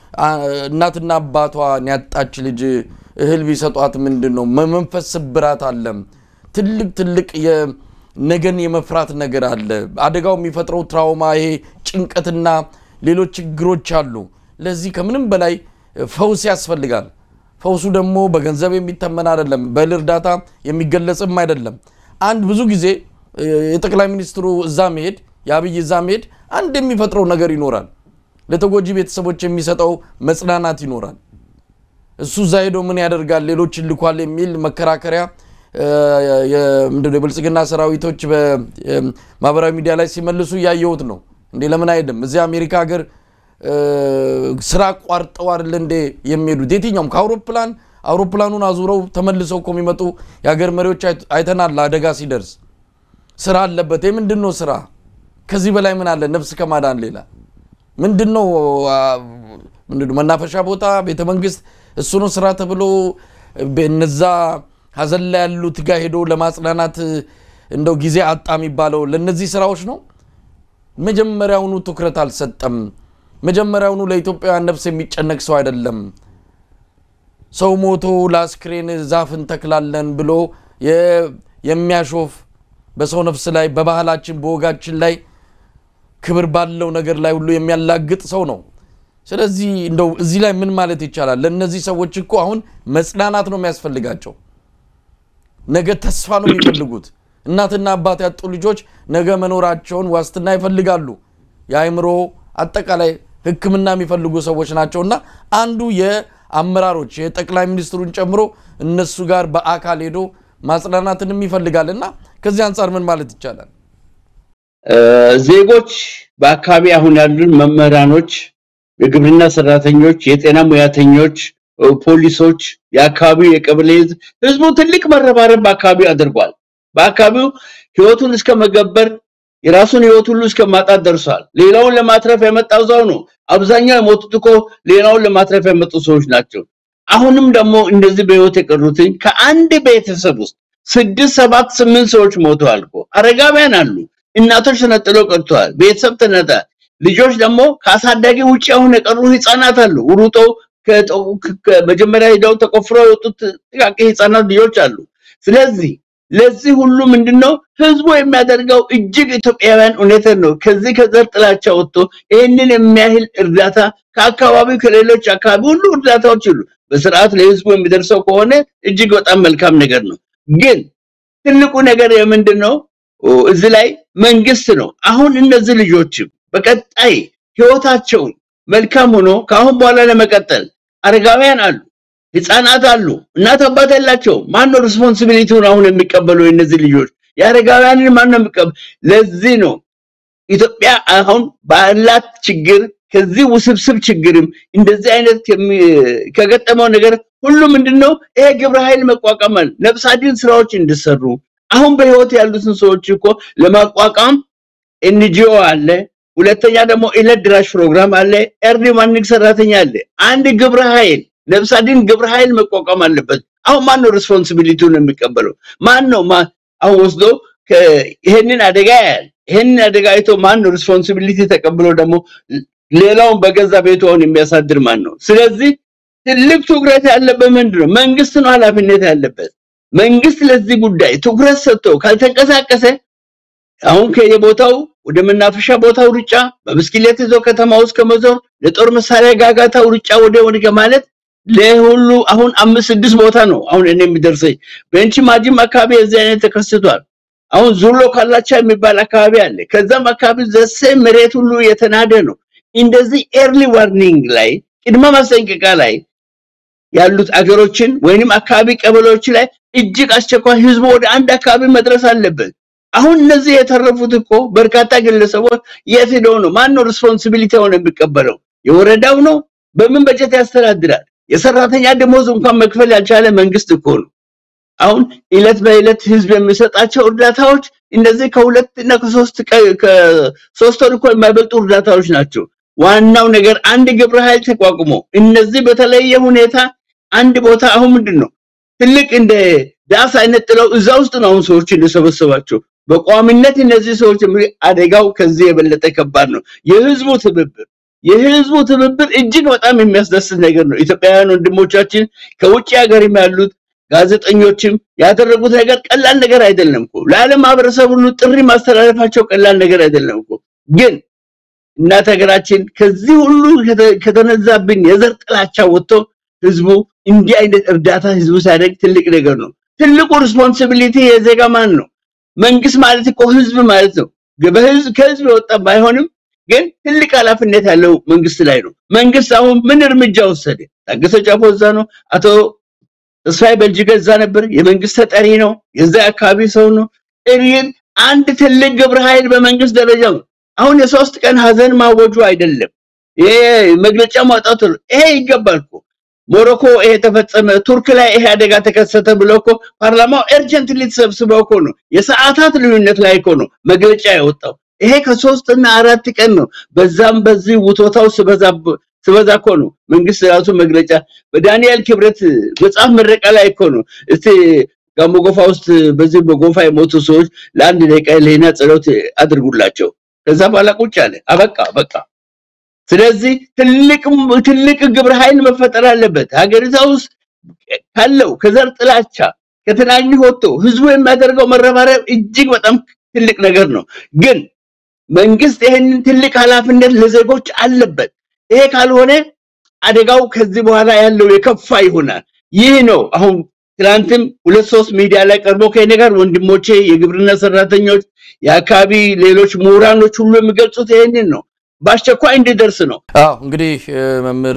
እናትና አባቷን ያጣች ልጅ እህል ቢሰጧት ምንድን ነው መንፈስ ስብራት አለ። ትልቅ ትልቅ ነገን የመፍራት ነገር አለ። አደጋው የሚፈጥረው ትራውማ፣ ይሄ ጭንቀትና ሌሎች ችግሮች አሉ። ለዚህ ከምንም በላይ ፈውስ ያስፈልጋል። ፈውሱ ደግሞ በገንዘብ የሚተመን አይደለም፣ በእህል እርዳታ የሚገለጽም አይደለም። አንድ ብዙ ጊዜ የጠቅላይ ሚኒስትሩ እዛ መሄድ የአብይ እዛ መሄድ አንድ የሚፈጥረው ነገር ይኖራል። ለተጎጂ ቤተሰቦች የሚሰጠው መጽናናት ይኖራል። እሱ እዛ ሄዶ ምን ያደርጋል ሌሎች ልኳል የሚል መከራከሪያ የብልጽግና ሰራዊቶች በማህበራዊ ሚዲያ ላይ ሲመልሱ እያየሁት ነው። እንዴ ለምን አይሄድም? እዚህ አሜሪካ ሀገር ስራ አቋርጠው አይደል እንዴ የሚሄዱት? የትኛውም ከአውሮፕላን አውሮፕላኑን አዙረው ተመልሰው እኮ የሚመጡ የሀገር መሪዎች አይተናል። አደጋ ሲደርስ ስራ አለበት። ምንድን ነው ስራ? ከዚህ በላይ ምን አለ? ነፍስ ከማዳን ሌላ ምንድን ነው? መናፈሻ ቦታ፣ ቤተ መንግስት እሱ ነው ስራ ተብሎ እነዛ ሀዘን ላይ ያሉት ጋር ሄዶ ለማጽናናት እንደው ጊዜ አጣ የሚባለው ለእነዚህ ስራዎች ነው። መጀመሪያውኑ ትኩረት አልሰጠም። መጀመሪያውኑ ለኢትዮጵያውያን ነፍስ የሚጨነቅ ሰው አይደለም። ሰው ሞቶ ለአስክሬን ዛፍ እንተክላለን ብሎ የሚያሾፍ በሰው ነፍስ ላይ በባህላችን በወጋችን ላይ ክብር ባለው ነገር ላይ ሁሉ የሚያላግጥ ሰው ነው። ስለዚህ እንደው እዚህ ላይ ምን ማለት ይቻላል? ለእነዚህ ሰዎች እኮ አሁን መጽናናት ነው የሚያስፈልጋቸው። ነገ ተስፋ ነው የሚፈልጉት። እናትና አባት ያጡ ልጆች ነገ መኖራቸውን ዋስትና ይፈልጋሉ። የአእምሮ አጠቃላይ ሕክምና የሚፈልጉ ሰዎች ናቸው እና አንዱ የአመራሮች የጠቅላይ ሚኒስትሩን ጨምሮ እነሱ ጋር በአካል ሄዶ ማጽናናትንም ይፈልጋል እና ከዚህ አንጻር ምን ማለት ይቻላል? ዜጎች በአካባቢ አሁን ያሉን መምህራኖች፣ የግብርና ሰራተኞች፣ የጤና ሙያተኞች፣ ፖሊሶች፣ የአካባቢው የቀበሌ ህዝብ ህዝቡ ትልቅ መረባረብ በአካባቢው አድርጓል። በአካባቢው ህይወቱን እስከ መገበር የራሱን ህይወት ሁሉ እስከ ማጣት ደርሷል። ሌላውን ለማትረፍ የመጣው እዛው ነው። አብዛኛው የሞቱት እኮ ሌላውን ለማትረፍ የመጡ ሰዎች ናቸው። አሁንም ደግሞ እንደዚህ በህይወት የቀሩትን ከአንድ ቤተሰብ ውስጥ ስድስት ሰባት ስምንት ሰዎች ሞተዋል እኮ አረጋውያን አሉ። እናቶች ተነጥለው ቀርተዋል። ቤተሰብ ተነጠ። ልጆች ደግሞ ከአሳዳጊ ውጭ አሁን የቀሩ ህፃናት አሉ። ሩጦ መጀመሪያ ሄደው ተቆፍረው የወጡት ጥቃቂ ህፃናት ልጆች አሉ። ስለዚህ ለዚህ ሁሉ ምንድነው ህዝቡ የሚያደርገው እጅግ ኢትዮጵያውያን እውነትን ነው። ከዚህ ከዘር ጥላቻ ወጥቶ ይህንን የሚያህል እርዳታ ከአካባቢው ከሌሎች አካባቢ ሁሉ እርዳታዎች ሁሉ በስርዓት ለህዝቡ የሚደርሰው ከሆነ እጅግ በጣም መልካም ነገር ነው። ግን ትልቁ ነገር የምንድን ነው? እዚህ ላይ መንግስት ነው። አሁን እነዚህ ልጆችም በቀጣይ ህይወታቸውን መልካም ሆኖ ከአሁን በኋላ ለመቀጠል አረጋውያን አሉ፣ ህፃናት አሉ፣ እናት አባት ያላቸው ማን ነው ሪስፖንሲቢሊቲውን አሁን የሚቀበለው? የእነዚህ ልጆች የአረጋውያንን ማን ነው የሚቀበለው? ለዚህ ነው ኢትዮጵያ አሁን ባላት ችግር ከዚህ ውስብስብ ችግርም እንደዚህ አይነት ከገጠመው ነገር ሁሉ ምንድነው ይሄ ግብረ ኃይል መቋቋም ነፍስ አድን ስራዎች እንዲሰሩ አሁን በህይወት ያሉትን ሰዎች እኮ ለማቋቋም ኤንጂኦ አለ። ሁለተኛ ደግሞ ዕለት ድራሽ ፕሮግራም አለ። ኤርሊ ማርኒንግ ሰራተኛ አለ። አንድ ግብረ ኃይል ነፍስ አድን ግብረ ኃይል መቋቋም አለበት። አሁን ማን ነው ሪስፖንሲቢሊቲውን የሚቀበለው? ማን ነው አሁን ወስዶ ይሄንን አደጋ ያያል። ይሄንን አደጋ አይቶ ማን ነው ሪስፖንሲቢሊቲ ተቀብሎ ደግሞ ሌላውን በገዛ ቤቱ አሁን የሚያሳድር ማን ነው? ስለዚህ ትልቅ ትኩረት ያለበት ምንድን ነው? መንግስት ነው ኃላፊነት ያለበት። መንግስት ለዚህ ጉዳይ ትኩረት ሰጥቶ ካልተንቀሳቀሰ አሁን ከየቦታው ወደ መናፈሻ ቦታው ሩጫ፣ በብስክሌት ይዞ ከተማ ውስጥ ከመዞር ለጦር መሳሪያ ጋጋታው ሩጫ ወደ ወደ ማለት ለሁሉ አሁን አምስት ስድስት ቦታ ነው አሁን እኔ የሚደርሰኝ በእንቺ ማጂም አካባቢ የዚህ አይነት ተከስቷል። አሁን ዙሎ ካላቻ የሚባል አካባቢ አለ። ከዛም አካባቢ ዘሴ መሬት ሁሉ የተናደ ነው። እንደዚህ ኤርሊ ዋርኒንግ ላይ ቅድመ ማስጠንቀቂያ ላይ ያሉት አገሮችን ወይንም አካባቢ ቀበሌዎች ላይ እጅግ አስቸኳይ ህዝቡ ወደ አንድ አካባቢ መድረስ አለበት። አሁን እነዚህ የተረፉት እኮ በርካታ ግለሰቦች የት ሄደው ነው? ማን ነው ሪስፖንሲቢሊቲ ሆነ የሚቀበለው? የወረዳው ነው? በምን በጀት ያስተዳድራል? የሰራተኛ ደሞዝ እንኳን መክፈል ያልቻለ መንግስት እኮ ነው። አሁን እለት በእለት ህዝብ የሚሰጣቸው እርዳታዎች እንደዚህ ከሁለት እና ከሶስት ከሶስት ወር እኮ የማይበልጡ እርዳታዎች ናቸው። ዋናው ነገር አንድ ግብረ ኃይል ተቋቁሞ እነዚህ በተለየ ሁኔታ አንድ ቦታ አሁን ምንድን ነው ትልቅ እንደ ዳስ አይነት ጥለው እዛ ውስጥ ነው አሁን ሰዎችን የሰበሰባቸው። በቋሚነት እነዚህ ሰዎች አደጋው ከዚህ የበለጠ ከባድ ነው። የህዝቡ ትብብር የህዝቡ ትብብር እጅግ በጣም የሚያስደስት ነገር ነው። ኢትዮጵያውያን ወንድሞቻችን ከውጭ ሀገርም ያሉት ጋዜጠኞችም ያደረጉት ነገር ቀላል ነገር አይደለም እኮ ለዓለም ማህበረሰብ ሁሉ ጥሪ ማስተላለፋቸው ቀላል ነገር አይደለም እኮ ግን እናት ሀገራችን ከዚህ ሁሉ ከተነዛብን የዘር ጥላቻ ወጥቶ ህዝቡ እንዲህ አይነት እርዳታ ህዝቡ ሲያደርግ ትልቅ ነገር ነው። ትልቁ ሪስፖንሲቢሊቲ የዜጋ ማን ነው? መንግስት ማለት እኮ ህዝብ ማለት ነው። በህዝብ ከህዝብ የወጣ ባይሆንም ግን ትልቅ ኃላፊነት ያለው መንግስት ላይ ነው። መንግስት አሁን ምን እርምጃ ወሰደ? ታገሰ ጫፎ እዛ ነው። አቶ ተስፋዬ በልጅገ እዛ ነበር። የመንግስት ተጠሪ ነው። የዛ አካባቢ ሰው ነው። እሪን አንድ ትልቅ ግብረ ኃይል በመንግስት ደረጃ ነው። አሁን የሶስት ቀን ሀዘን ማወጁ አይደለም። ይሄ መግለጫ ማውጣቱ ይሄ ይገባል እኮ ሞሮኮ ይሄ ተፈጸመ፣ ቱርክ ላይ ይሄ አደጋ ተከሰተ ብለው እኮ ፓርላማው ኤርጀንትሊ ተሰብስበው እኮ ነው የሰዓታት ልዩነት ላይ እኮ ነው መግለጫ ያወጣው። ይሄ ከሶስት እና አራት ቀን ነው። በዛም በዚህ ውቶታው ስበዛ ስበዛ እኮ ነው መንግስት ራሱ መግለጫ በዳንኤል ክብረት መጽሐፍ ምረቃ ላይ እኮ ነው እስቲ ጋሞ ጎፋ ውስጥ በዚህ በጎፋ የሞቱ ሰዎች ለአንድ ደቂቃ ለህሊና ጸሎት አድርጉላቸው። ከዛ በኋላ ቁጭ አለ። አበቃ በቃ። ስለዚህ ትልቅ ትልቅ ግብረ ኃይል መፈጠር አለበት። ሀገሪቷ ውስጥ ካለው ከዘር ጥላቻ ከትናንሽ ወጥቶ ህዝቡ የሚያደርገው መረባረብ እጅግ በጣም ትልቅ ነገር ነው። ግን መንግስት ይህንን ትልቅ ኃላፊነት ለዜጎች አለበት። ይሄ ካልሆነ አደጋው ከዚህ በኋላ ያለው የከፋ ይሆናል። ይህ ነው አሁን ትናንትም ሁለት ሶስት ሚዲያ ላይ ቀርቦ ከእኔ ጋር ወንድሞቼ የግብርና ሰራተኞች፣ የአካባቢ ሌሎች ምሁራኖች ሁሉ የሚገልጹት ይህንን ነው። በአስቸኳይ እንዲደርስ ነው። አዎ እንግዲህ መምህር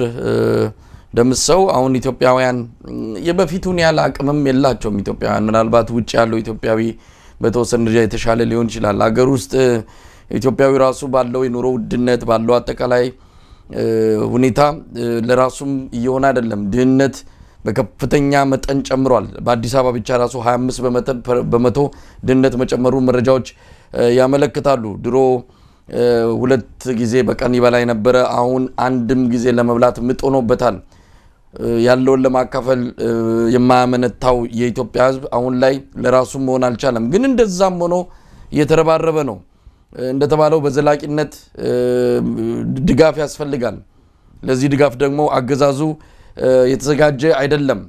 ደምሰው አሁን ኢትዮጵያውያን የበፊቱን ያህል አቅምም የላቸውም። ኢትዮጵያውያን ምናልባት ውጭ ያለው ኢትዮጵያዊ በተወሰነ ደረጃ የተሻለ ሊሆን ይችላል። ሀገር ውስጥ ኢትዮጵያዊ ራሱ ባለው የኑሮ ውድነት ባለው አጠቃላይ ሁኔታ ለራሱም እየሆነ አይደለም። ድህነት በከፍተኛ መጠን ጨምሯል። በአዲስ አበባ ብቻ ራሱ 25 በመቶ ድህነት መጨመሩ መረጃዎች ያመለክታሉ። ድሮ ሁለት ጊዜ በቀን ይበላ የነበረ አሁን አንድም ጊዜ ለመብላት ምጥ ሆኖበታል። ያለውን ለማካፈል የማያመነታው የኢትዮጵያ ሕዝብ አሁን ላይ ለራሱ መሆን አልቻለም። ግን እንደዛም ሆኖ እየተረባረበ ነው። እንደተባለው በዘላቂነት ድጋፍ ያስፈልጋል። ለዚህ ድጋፍ ደግሞ አገዛዙ የተዘጋጀ አይደለም።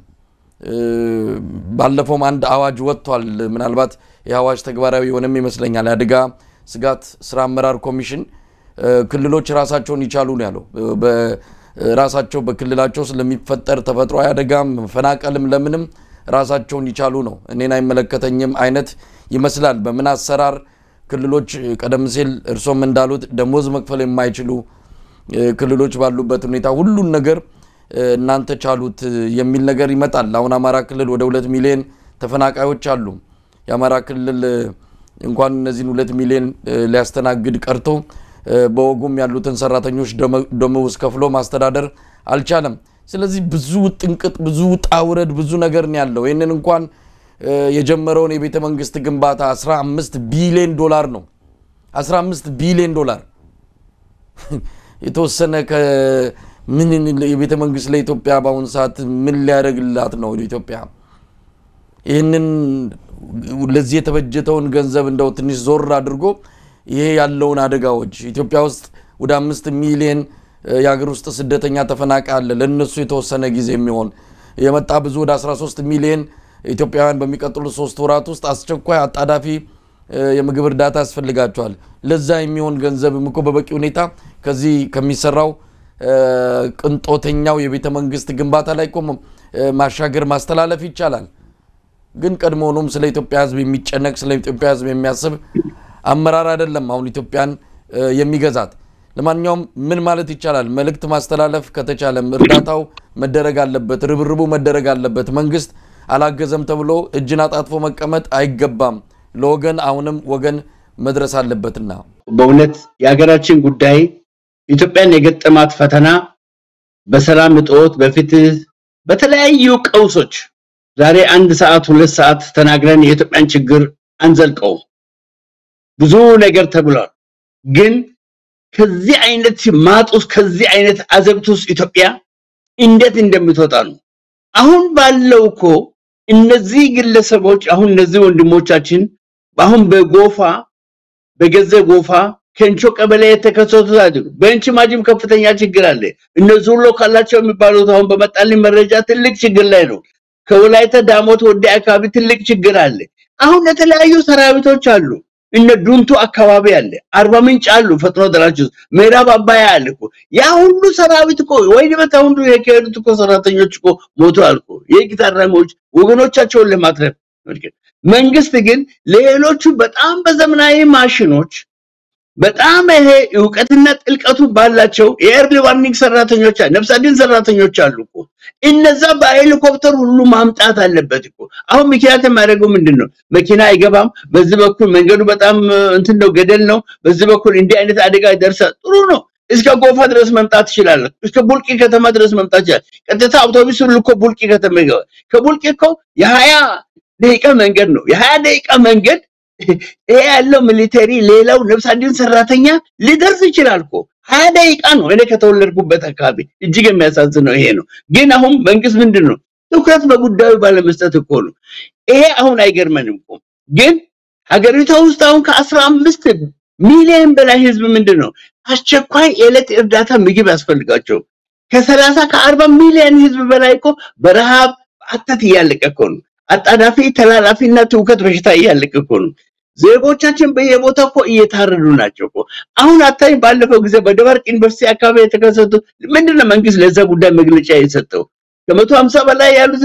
ባለፈውም አንድ አዋጅ ወጥቷል። ምናልባት ይህ አዋጅ ተግባራዊ የሆነም ይመስለኛል። የአደጋ ስጋት ስራ አመራር ኮሚሽን ክልሎች ራሳቸውን ይቻሉ ነው ያለው። ራሳቸው በክልላቸው ስለሚፈጠር ተፈጥሯዊ አደጋም መፈናቀልም ለምንም ራሳቸውን ይቻሉ ነው። እኔን አይመለከተኝም አይነት ይመስላል። በምን አሰራር ክልሎች ቀደም ሲል እርሶም እንዳሉት ደሞዝ መክፈል የማይችሉ ክልሎች ባሉበት ሁኔታ ሁሉን ነገር እናንተ ቻሉት የሚል ነገር ይመጣል። አሁን አማራ ክልል ወደ ሁለት ሚሊዮን ተፈናቃዮች አሉ። የአማራ ክልል እንኳን እነዚህን ሁለት ሚሊዮን ሊያስተናግድ ቀርቶ በወጉም ያሉትን ሰራተኞች ደመወዝ ከፍሎ ማስተዳደር አልቻለም። ስለዚህ ብዙ ጥንቅጥ፣ ብዙ ውጣ ውረድ፣ ብዙ ነገር ነው ያለው። ይህንን እንኳን የጀመረውን የቤተ መንግስት ግንባታ 15 ቢሊዮን ዶላር ነው 15 ቢሊዮን ዶላር የተወሰነ ምን የቤተ መንግስት ለኢትዮጵያ በአሁኑ ሰዓት ምን ሊያደርግላት ነው? ኢትዮጵያ ይህንን ለዚህ የተበጀተውን ገንዘብ እንደው ትንሽ ዞር አድርጎ ይሄ ያለውን አደጋዎች ኢትዮጵያ ውስጥ ወደ አምስት ሚሊዮን የሀገር ውስጥ ስደተኛ ተፈናቃይ አለ። ለእነሱ የተወሰነ ጊዜ የሚሆን የመጣ ብዙ ወደ 13 ሚሊዮን ኢትዮጵያውያን በሚቀጥሉት ሶስት ወራት ውስጥ አስቸኳይ አጣዳፊ የምግብ እርዳታ ያስፈልጋቸዋል። ለዛ የሚሆን ገንዘብ እኮ በበቂ ሁኔታ ከዚህ ከሚሰራው ቅንጦተኛው የቤተ መንግስት ግንባታ ላይ እኮ ማሻገር ማስተላለፍ ይቻላል። ግን ቀድሞውኑም ስለ ኢትዮጵያ ሕዝብ የሚጨነቅ ስለ ኢትዮጵያ ሕዝብ የሚያስብ አመራር አይደለም አሁን ኢትዮጵያን የሚገዛት። ለማንኛውም ምን ማለት ይቻላል? መልእክት ማስተላለፍ ከተቻለም እርዳታው መደረግ አለበት፣ ርብርቡ መደረግ አለበት። መንግስት አላገዘም ተብሎ እጅን አጣጥፎ መቀመጥ አይገባም። ለወገን አሁንም ወገን መድረስ አለበትና በእውነት የሀገራችን ጉዳይ ኢትዮጵያን የገጠማት ፈተና በሰላም እጦት፣ በፍትህ፣ በተለያዩ ቀውሶች ዛሬ አንድ ሰዓት ሁለት ሰዓት ተናግረን የኢትዮጵያን ችግር አንዘልቀው። ብዙ ነገር ተብሏል። ግን ከዚህ አይነት ማጥ ውስጥ ከዚህ አይነት አዘብት ውስጥ ኢትዮጵያ እንዴት እንደምትወጣ ነው። አሁን ባለው እኮ እነዚህ ግለሰቦች አሁን እነዚህ ወንድሞቻችን አሁን በጎፋ በገዘ ጎፋ ከንቾ ቀበሌ የተከሰቱት አይደሉ። በእንቺ ማጅም ከፍተኛ ችግር አለ። እነዚህ ሁሉ ካላቸው የሚባሉት አሁን በመጣልኝ መረጃ ትልቅ ችግር ላይ ነው። ከወላይታ ዳሞት ወደ አካባቢ ትልቅ ችግር አለ። አሁን የተለያዩ ሰራዊቶች አሉ። እነ ዱንቱ አካባቢ አለ፣ አርባ ምንጭ አሉ፣ ፈጥኖ ደራሽ ውስጥ ምዕራብ አባያ አለ እኮ ያ ሁሉ ሰራዊት እኮ ወይ በታ ሁሉ የከሄዱት እኮ ሰራተኞች እኮ ሞቱ አልኩ። የህግ ታራሚዎች ወገኖቻቸውን ለማትረፍ መንግስት ግን ሌሎቹ በጣም በዘመናዊ ማሽኖች በጣም ይሄ እውቀትና ጥልቀቱ ባላቸው የኤርሊ ዋርኒንግ ሰራተኞች ነፍስ አድን ሰራተኞች አሉ እኮ እነዛ በሄሊኮፕተር ሁሉ ማምጣት አለበት እኮ። አሁን ምክንያት የሚያደርገው ምንድን ነው? መኪና አይገባም። በዚህ በኩል መንገዱ በጣም እንትን ነው፣ ገደል ነው። በዚህ በኩል እንዲህ አይነት አደጋ ይደርሳል። ጥሩ ነው። እስከ ጎፋ ድረስ መምጣት ትችላለህ። እስከ ቡልቂ ከተማ ድረስ መምጣት ይችላል። ቀጥታ አውቶቡስ ሁሉ እኮ ቡልቂ ከተማ ይገባል። ከቡልቂ እኮ የሀያ ደቂቃ መንገድ ነው። የሀያ ደቂቃ መንገድ ይሄ ያለው ሚሊተሪ ሌላው ነፍስ አድን ሰራተኛ ሊደርስ ይችላል እኮ ሀያ ደቂቃ ነው። እኔ ከተወለድኩበት አካባቢ እጅግ የሚያሳዝነው ይሄ ነው። ግን አሁን መንግስት ምንድን ነው ትኩረት በጉዳዩ ባለመስጠት እኮ ነው። ይሄ አሁን አይገርመንም እኮ ግን ሀገሪቷ ውስጥ አሁን ከአስራ አምስት ሚሊዮን በላይ ህዝብ ምንድን ነው አስቸኳይ የዕለት እርዳታ ምግብ ያስፈልጋቸው ከሰላሳ ከአርባ ሚሊዮን ህዝብ በላይ እኮ በረሃብ አተት እያለቀ እኮ ነው። አጣዳፊ ተላላፊና ትውከት በሽታ እያለቀ እኮ ነው። ዜጎቻችን በየቦታው እኮ እየታረዱ ናቸው እኮ። አሁን አታይ ባለፈው ጊዜ በደባርቅ ዩኒቨርሲቲ አካባቢ የተከሰቱ ምንድነው መንግስት ለዛ ጉዳይ መግለጫ የሰጠው? ከመቶ ሀምሳ በላይ ያሉት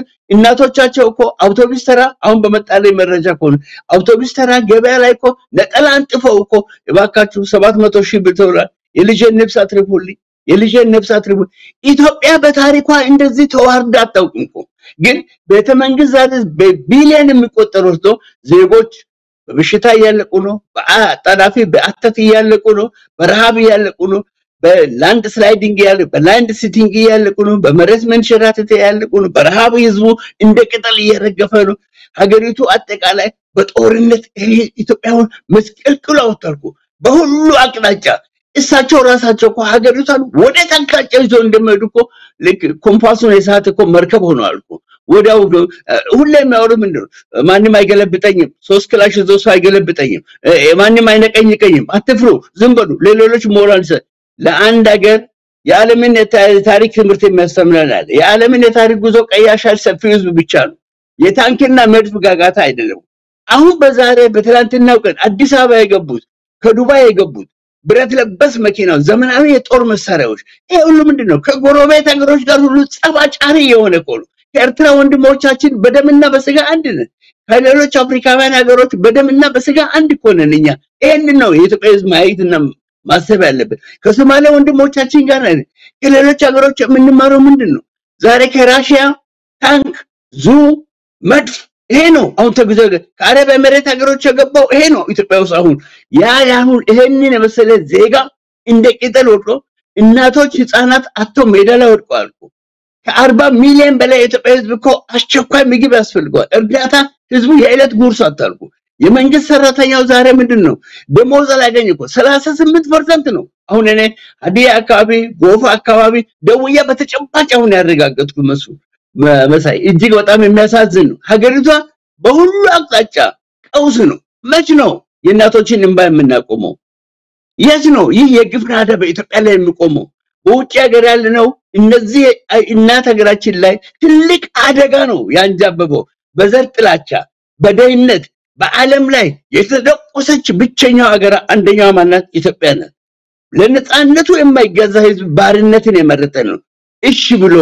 እናቶቻቸው እኮ አውቶቡስ ተራ አሁን በመጣለኝ መረጃ እኮ አውቶቡስ ተራ ገበያ ላይ እኮ ነጠላ አንጥፈው እኮ እባካችሁ ሰባት መቶ ሺህ ብር ተብሏል። የልጄን ነፍስ አትርፉልኝ፣ የልጄን ነፍስ አትርፉልኝ። ኢትዮጵያ በታሪኳ እንደዚህ ተዋርዳ አታውቅም እኮ። ግን ቤተ መንግስት ዛሬ በቢሊዮን የሚቆጠሩ ወስዶ ዜጎች በበሽታ እያለቁ ነው። በአጣዳፊ በአተት እያለቁ ነው። በረሃብ እያለቁ ነው። በላንድ ስላይዲንግ ያለ በላንድ ሲቲንግ እያለቁ ነው። በመሬት መንሸራተት ያለቁ ነው። በረሃብ ህዝቡ እንደ ቅጠል እየረገፈ ነው። ሀገሪቱ አጠቃላይ በጦርነት ይሄ ኢትዮጵያውን መስቀልቅሎ አወጣል እኮ በሁሉ አቅጣጫ። እሳቸው ራሳቸው እኮ ሀገሪቷን ወደ አቅጣጫ ይዞ እንደሚሄዱ እኮ ልክ ኮምፓሱን የሳት እኮ መርከብ ሆነዋል እኮ ወዲያው ሁሌ የሚያወሩ ምንድን ነው? ማንም አይገለብጠኝም፣ ሶስት ክላሽ ይዞ ሰው አይገለብጠኝም፣ ማንም አይነቀኝቀኝም፣ አትፍሩ፣ ዝም በሉ፣ ለሌሎች ሞራል ሰ ለአንድ ሀገር የዓለምን የታሪክ ትምህርት የሚያስተምረናል። የዓለምን የታሪክ ጉዞ ቀያሻል ሰፊ ህዝብ ብቻ ነው። የታንክና መድፍ ጋጋታ አይደለም። አሁን በዛሬ በትላንትናው ቀን አዲስ አበባ የገቡት ከዱባይ የገቡት ብረት ለበስ መኪናው፣ ዘመናዊ የጦር መሳሪያዎች፣ ይሄ ሁሉ ምንድን ነው? ከጎረቤት ሀገሮች ጋር ሁሉ ጸባጫሪ የሆነ እኮ ነው። ከኤርትራ ወንድሞቻችን በደምና በስጋ አንድ ነን። ከሌሎች አፍሪካውያን ሀገሮች በደምና በስጋ አንድ እኮ ነን እኛ። ይህንን ነው የኢትዮጵያ ህዝብ ማየትና ማሰብ ያለበት። ከሶማሌ ወንድሞቻችን ጋር ነን። ከሌሎች ሀገሮች የምንማረው ምንድን ነው? ዛሬ ከራሽያ ታንክ፣ ዙ፣ መድፍ ይሄ ነው አሁን ተጉዞ ከአረብ ኤሜሬት ሀገሮች የገባው ይሄ ነው ኢትዮጵያ ውስጥ አሁን ያ አሁን ይሄንን የመሰለ ዜጋ እንደ ቅጠል ወድቆ እናቶች ህፃናት አቶ ሜዳ ላይ ወድቀዋል እኮ። ከአርባ ሚሊዮን በላይ የኢትዮጵያ ህዝብ እኮ አስቸኳይ ምግብ ያስፈልገዋል። እርዳታ ህዝቡ የዕለት ጉርሱ አታልኩ። የመንግስት ሰራተኛው ዛሬ ምንድን ነው ደሞዝ አላገኝ እኮ ሰላሳ ስምንት ፐርሰንት ነው። አሁን እኔ ሀዲያ አካባቢ ጎፋ አካባቢ ደውያ በተጨባጭ አሁን ያረጋገጥኩ መሱ መሳይ እጅግ በጣም የሚያሳዝን ነው። ሀገሪቷ በሁሉ አቅጣጫ ቀውስ ነው። መች ነው የእናቶችን እንባ የምናቆመው? የት ነው ይህ የግፍ ናዳ በኢትዮጵያ ላይ የሚቆመው? በውጭ ሀገር ያለነው እነዚህ እናት ሀገራችን ላይ ትልቅ አደጋ ነው ያንጃበበው። በዘር ጥላቻ፣ በደህንነት በዓለም ላይ የተደቆሰች ብቸኛው ሀገር አንደኛዋ ማናት? ኢትዮጵያ ናት። ለነፃነቱ የማይገዛ ህዝብ ባርነትን የመረጠ ነው። እሺ ብሎ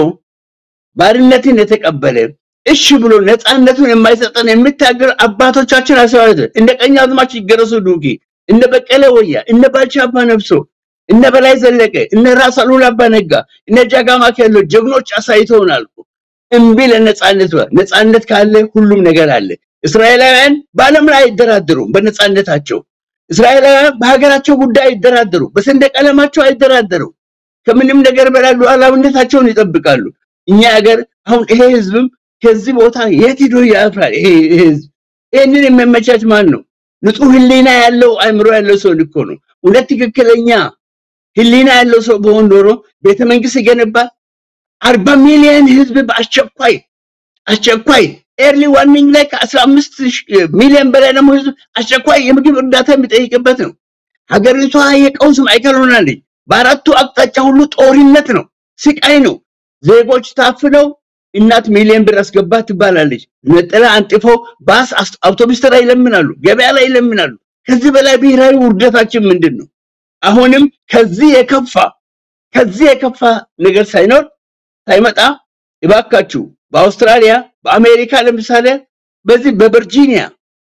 ባርነትን የተቀበለ እሺ ብሎ ነፃነቱን የማይሰጠን የሚታገር አባቶቻችን አሰባለት እንደ ቀኛዝማች ይገረሱ ዱኪ፣ እነ በቀለ ወያ፣ እነ ባልቻ አባ ነፍሶ፣ እነ በላይ ዘለቀ፣ እነ ራስ አሉላ አባ ነጋ፣ እነ ጃጋማ ኬሎ ጀግኖች አሳይተውናል። እምቢ ለነፃነት ነፃነት ካለ ሁሉም ነገር አለ። እስራኤላውያን በዓለም ላይ አይደራደሩም በነፃነታቸው። እስራኤላውያን በሀገራቸው ጉዳይ አይደራደሩ፣ በሰንደቅ ዓላማቸው አይደራደሩ። ከምንም ነገር በላይ ሉዓላዊነታቸውን ይጠብቃሉ። እኛ ሀገር አሁን ይሄ ህዝብም ከዚህ ቦታ የት ሄዶ ያፍራል? ይሄ ህዝብ ይህንን የሚያመቻች ማን ነው? ንጹህ ህሊና ያለው አእምሮ ያለው ሰው እኮ ነው። እውነት ትክክለኛ ህሊና ያለው ሰው በሆን ኖሮ ቤተ መንግስት ይገነባል። አርባ ሚሊዮን ህዝብ በአስቸኳይ አስቸኳይ ኤርሊ ዋርኒንግ ላይ ከአስራ አምስት ሚሊዮን በላይ ደግሞ ህዝብ አስቸኳይ የምግብ እርዳታ የሚጠይቅበት ነው። ሀገሪቷ የቀውስ ማዕከል ሆናለች። በአራቱ አቅጣጫ ሁሉ ጦርነት ነው፣ ስቃይ ነው። ዜጎች ታፍነው እናት ሚሊዮን ብር አስገባ ትባላለች። ነጠላ አንጥፎ ባስ፣ አውቶቡስ ተራ ይለምናሉ፣ ገበያ ላይ ይለምናሉ። ከዚህ በላይ ብሔራዊ ውርደታችን ምንድን ነው? አሁንም ከዚህ የከፋ ከዚህ የከፋ ነገር ሳይኖር ሳይመጣ እባካችሁ በአውስትራሊያ በአሜሪካ ለምሳሌ በዚህ በቨርጂኒያ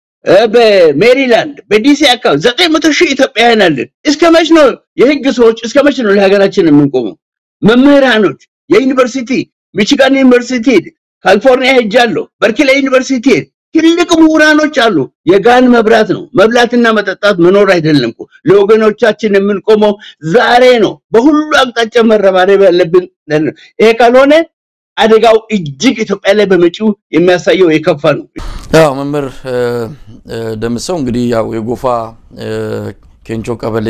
በሜሪላንድ በዲሲ አካባቢ ዘጠኝ መቶ ሺህ ኢትዮጵያውያን አለን። እስከ መች ነው የህግ ሰዎች እስከ መች ነው ለሀገራችን የምንቆመው? መምህራኖች የዩኒቨርሲቲ ሚቺጋን ዩኒቨርሲቲ ካሊፎርኒያ ሄጃለሁ። በርክሌ ዩኒቨርሲቲ ትልቅ ምሁራኖች አሉ። የጋን መብራት ነው መብላትና መጠጣት መኖር አይደለም እኮ ለወገኖቻችን የምንቆመው ዛሬ ነው። በሁሉ አቅጣጫ መረባረብ ያለብን ይሄ ካልሆነ አደጋው እጅግ ኢትዮጵያ ላይ በመጪው የሚያሳየው የከፋ ነው። ያው መምህር ደምሰው እንግዲህ ያው የጎፋ ኬንቾ ቀበሌ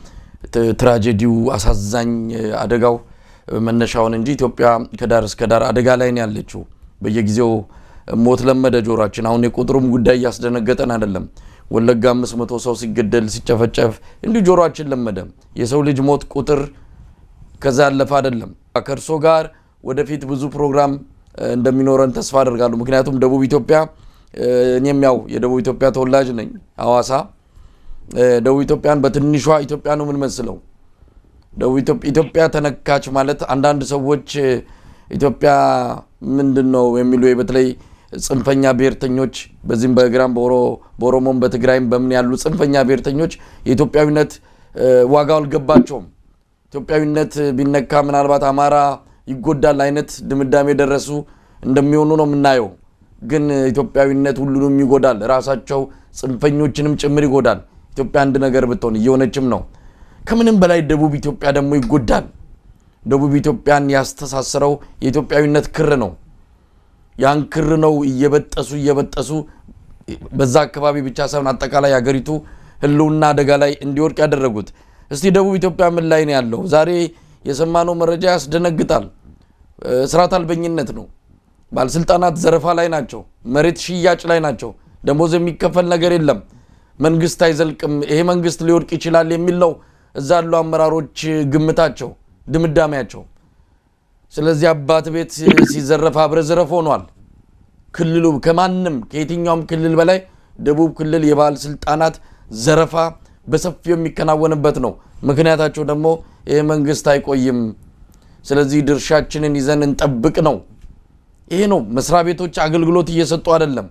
ትራጀዲው አሳዛኝ አደጋው መነሻውን እንጂ ኢትዮጵያ ከዳር እስከ ዳር አደጋ ላይ ነው ያለችው። በየጊዜው ሞት ለመደ ጆሯችን። አሁን የቁጥሩም ጉዳይ እያስደነገጠን አይደለም። ወለጋ አምስት መቶ ሰው ሲገደል ሲጨፈጨፍ እንዲሁ ጆሯችን ለመደ። የሰው ልጅ ሞት ቁጥር ከዛ ያለፈ አይደለም። ከእርሶ ጋር ወደፊት ብዙ ፕሮግራም እንደሚኖረን ተስፋ አደርጋለሁ። ምክንያቱም ደቡብ ኢትዮጵያ እኔም ያው የደቡብ ኢትዮጵያ ተወላጅ ነኝ፣ ሐዋሳ። ደቡብ ኢትዮጵያን በትንሿ ኢትዮጵያ ነው የምንመስለው። ደቡብ ኢትዮጵያ ተነካች ማለት አንዳንድ ሰዎች ኢትዮጵያ ምንድን ነው የሚሉ በተለይ ጽንፈኛ ብሔርተኞች በዚህም በግራም በኦሮሞም በትግራይም በምን ያሉ ጽንፈኛ ብሔርተኞች የኢትዮጵያዊነት ዋጋው አልገባቸውም። ኢትዮጵያዊነት ቢነካ ምናልባት አማራ ይጎዳል አይነት ድምዳሜ የደረሱ እንደሚሆኑ ነው የምናየው። ግን ኢትዮጵያዊነት ሁሉንም ይጎዳል፣ ራሳቸው ጽንፈኞችንም ጭምር ይጎዳል። ኢትዮጵያ አንድ ነገር ብትሆን እየሆነችም ነው። ከምንም በላይ ደቡብ ኢትዮጵያ ደግሞ ይጎዳል። ደቡብ ኢትዮጵያን ያስተሳሰረው የኢትዮጵያዊነት ክር ነው። ያን ክር ነው እየበጠሱ እየበጠሱ በዛ አካባቢ ብቻ ሳይሆን አጠቃላይ ሀገሪቱ ሕልውና አደጋ ላይ እንዲወድቅ ያደረጉት። እስቲ ደቡብ ኢትዮጵያ ምን ላይ ነው ያለው? ዛሬ የሰማነው መረጃ ያስደነግጣል። ስርዓት አልበኝነት ነው። ባለስልጣናት ዘረፋ ላይ ናቸው። መሬት ሽያጭ ላይ ናቸው። ደሞዝ የሚከፈል ነገር የለም። መንግስት አይዘልቅም፣ ይሄ መንግስት ሊወድቅ ይችላል የሚል ነው እዛ ያሉ አመራሮች ግምታቸው፣ ድምዳሜያቸው። ስለዚህ አባት ቤት ሲዘረፍ አብረ ዝረፍ ሆኗል። ክልሉ ከማንም ከየትኛውም ክልል በላይ ደቡብ ክልል የባለስልጣናት ዘረፋ በሰፊው የሚከናወንበት ነው። ምክንያታቸው ደግሞ ይህ መንግስት አይቆይም፣ ስለዚህ ድርሻችንን ይዘን እንጠብቅ ነው። ይሄ ነው። መስሪያ ቤቶች አገልግሎት እየሰጡ አይደለም።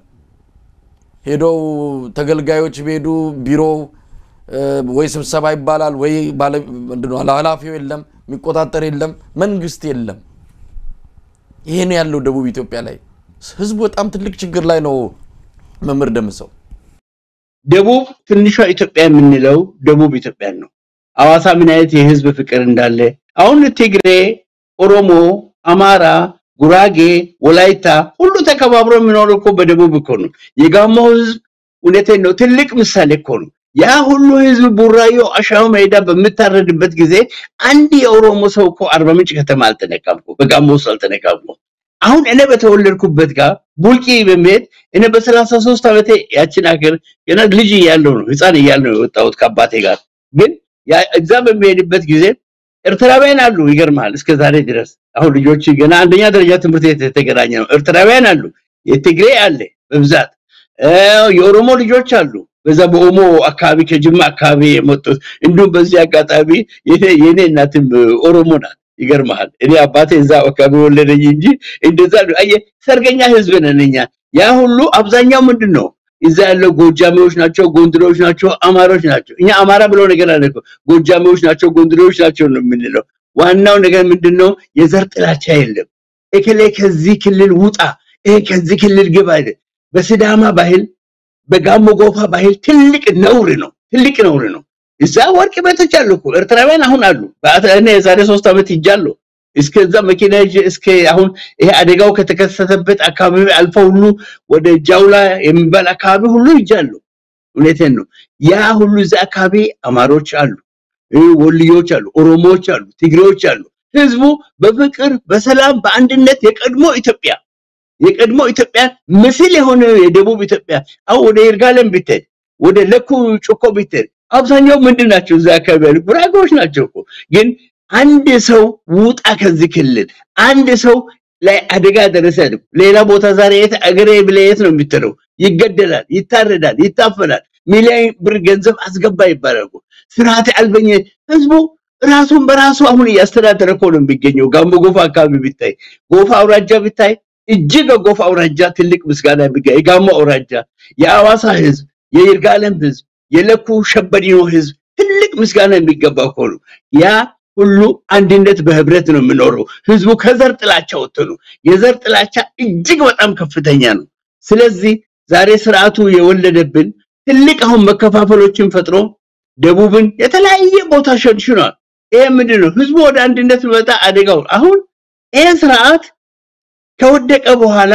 ሄደው ተገልጋዮች ቢሄዱ ቢሮው ወይ ስብሰባ ይባላል ወይ ኃላፊው የለም፣ የሚቆጣጠር የለም፣ መንግስት የለም። ይሄ ነው ያለው ደቡብ ኢትዮጵያ ላይ። ህዝቡ በጣም ትልቅ ችግር ላይ ነው። መምህር ደምሰው ደቡብ ትንሿ ኢትዮጵያ የምንለው ደቡብ ኢትዮጵያን ነው። ሐዋሳ ምን አይነት የህዝብ ፍቅር እንዳለ አሁን ትግሬ፣ ኦሮሞ፣ አማራ፣ ጉራጌ፣ ወላይታ ሁሉ ተከባብሮ የሚኖር እኮ በደቡብ እኮ ነው። የጋሞ ህዝብ እውነቴን ነው ትልቅ ምሳሌ እኮ ነው። ያ ሁሉ ህዝብ ቡራዮ አሻው ሜዳ በምታረድበት ጊዜ አንድ የኦሮሞ ሰው እኮ አርባ ምንጭ ከተማ አልተነካም እኮ በጋሞ ውስጥ አልተነካም እኮ። አሁን እኔ በተወለድኩበት ጋር ቡልቂ በመሄድ እኔ በሰላሳ ሶስት ዓመቴ ያችን ሀገር ገና ልጅ እያለሁ ነው ህፃን እያለሁ ነው የወጣሁት ከአባቴ ጋር ግን እዛ በሚሄድበት ጊዜ ኤርትራውያን አሉ። ይገርማል። እስከ ዛሬ ድረስ አሁን ልጆች ገና አንደኛ ደረጃ ትምህርት ቤት የተገናኘ ነው። ኤርትራውያን አሉ። የትግሬ አለ በብዛት የኦሮሞ ልጆች አሉ። በዛ በኦሞ አካባቢ ከጅማ አካባቢ የመጡት እንዲሁም በዚህ አጋጣሚ የኔ እናትም ኦሮሞ ናት። ይገርማል። እኔ አባቴ እዛ አካባቢ ወለደኝ እንጂ እንደዛ አየህ፣ ሰርገኛ ህዝብ ነን እኛ። ያ ሁሉ አብዛኛው ምንድን ነው እዛ ያለው ጎጃሜዎች ናቸው፣ ጎንድሬዎች ናቸው፣ አማሮች ናቸው። እኛ አማራ ብለው ነገር አለ እኮ ጎጃሜዎች ናቸው፣ ጎንድሬዎች ናቸው ነው የምንለው። ዋናው ነገር ምንድነው? የዘር ጥላቻ የለም። እከሌ ከዚህ ክልል ውጣ፣ ይሄ ከዚህ ክልል ግባ አይደል። በሲዳማ ባህል፣ በጋሞ ጎፋ ባህል ትልቅ ነውር ነው፣ ትልቅ ነውር ነው። እዛ ወርቅ ቤቶች አሉ እኮ ኤርትራውያን አሁን አሉ። እኔ የዛሬ ሶስት ዓመት ይጃለሁ እስከዛ መኪና ይዤ እስከ አሁን ይሄ አደጋው ከተከሰተበት አካባቢ አልፎ ሁሉ ወደ ጃውላ የሚባል አካባቢ ሁሉ ይጃለሁ። እውነቴን ነው። ያ ሁሉ እዛ አካባቢ አማሮች አሉ፣ ወልዮች አሉ፣ ኦሮሞዎች አሉ፣ ትግሬዎች አሉ። ህዝቡ በፍቅር በሰላም በአንድነት የቀድሞ ኢትዮጵያ የቀድሞ ኢትዮጵያ ምስል የሆነ የደቡብ ኢትዮጵያ አሁን ወደ ይርጋለም ብትሄድ ወደ ለኩ ጮኮ ብትሄድ አብዛኛው ምንድን ናቸው? እዛ አካባቢ ያሉ ጉራጌዎች ናቸው እኮ ግን አንድ ሰው ውጣ ከዚህ ክልል አንድ ሰው ላይ አደጋ ደረሰ። ሌላ ቦታ ዛሬ የት አገሬ ብለህ የት ነው የሚትለው? ይገደላል፣ ይታረዳል፣ ይታፈናል። ሚሊዮን ብር ገንዘብ አስገባ ይባላል። ስርዓት አልበኝ ህዝቡ ራሱን በራሱ አሁን እያስተዳደረ እኮ ነው የሚገኘው። ጋሞ ጎፋ አካባቢ ብታይ፣ ጎፋ አውራጃ ብታይ እጅግ ጎፋ አውራጃ ትልቅ ምስጋና የሚገኝ የጋሞ አውራጃ፣ የአዋሳ ህዝብ፣ የይርጋለም ህዝብ፣ የለኩ ሸበዲኖ ህዝብ ትልቅ ምስጋና የሚገባ እኮ ነው ያ ሁሉ አንድነት በህብረት ነው የምኖረው። ህዝቡ ከዘር ጥላቻ ወጥቶ ነው። የዘር ጥላቻ እጅግ በጣም ከፍተኛ ነው። ስለዚህ ዛሬ ስርዓቱ የወለደብን ትልቅ አሁን መከፋፈሎችን ፈጥሮ ደቡብን የተለያየ ቦታ ሸንሽኗል። ይሄ ምንድን ነው? ህዝቡ ወደ አንድነት መጣ አደጋው አሁን ይሄ ስርዓት ከወደቀ በኋላ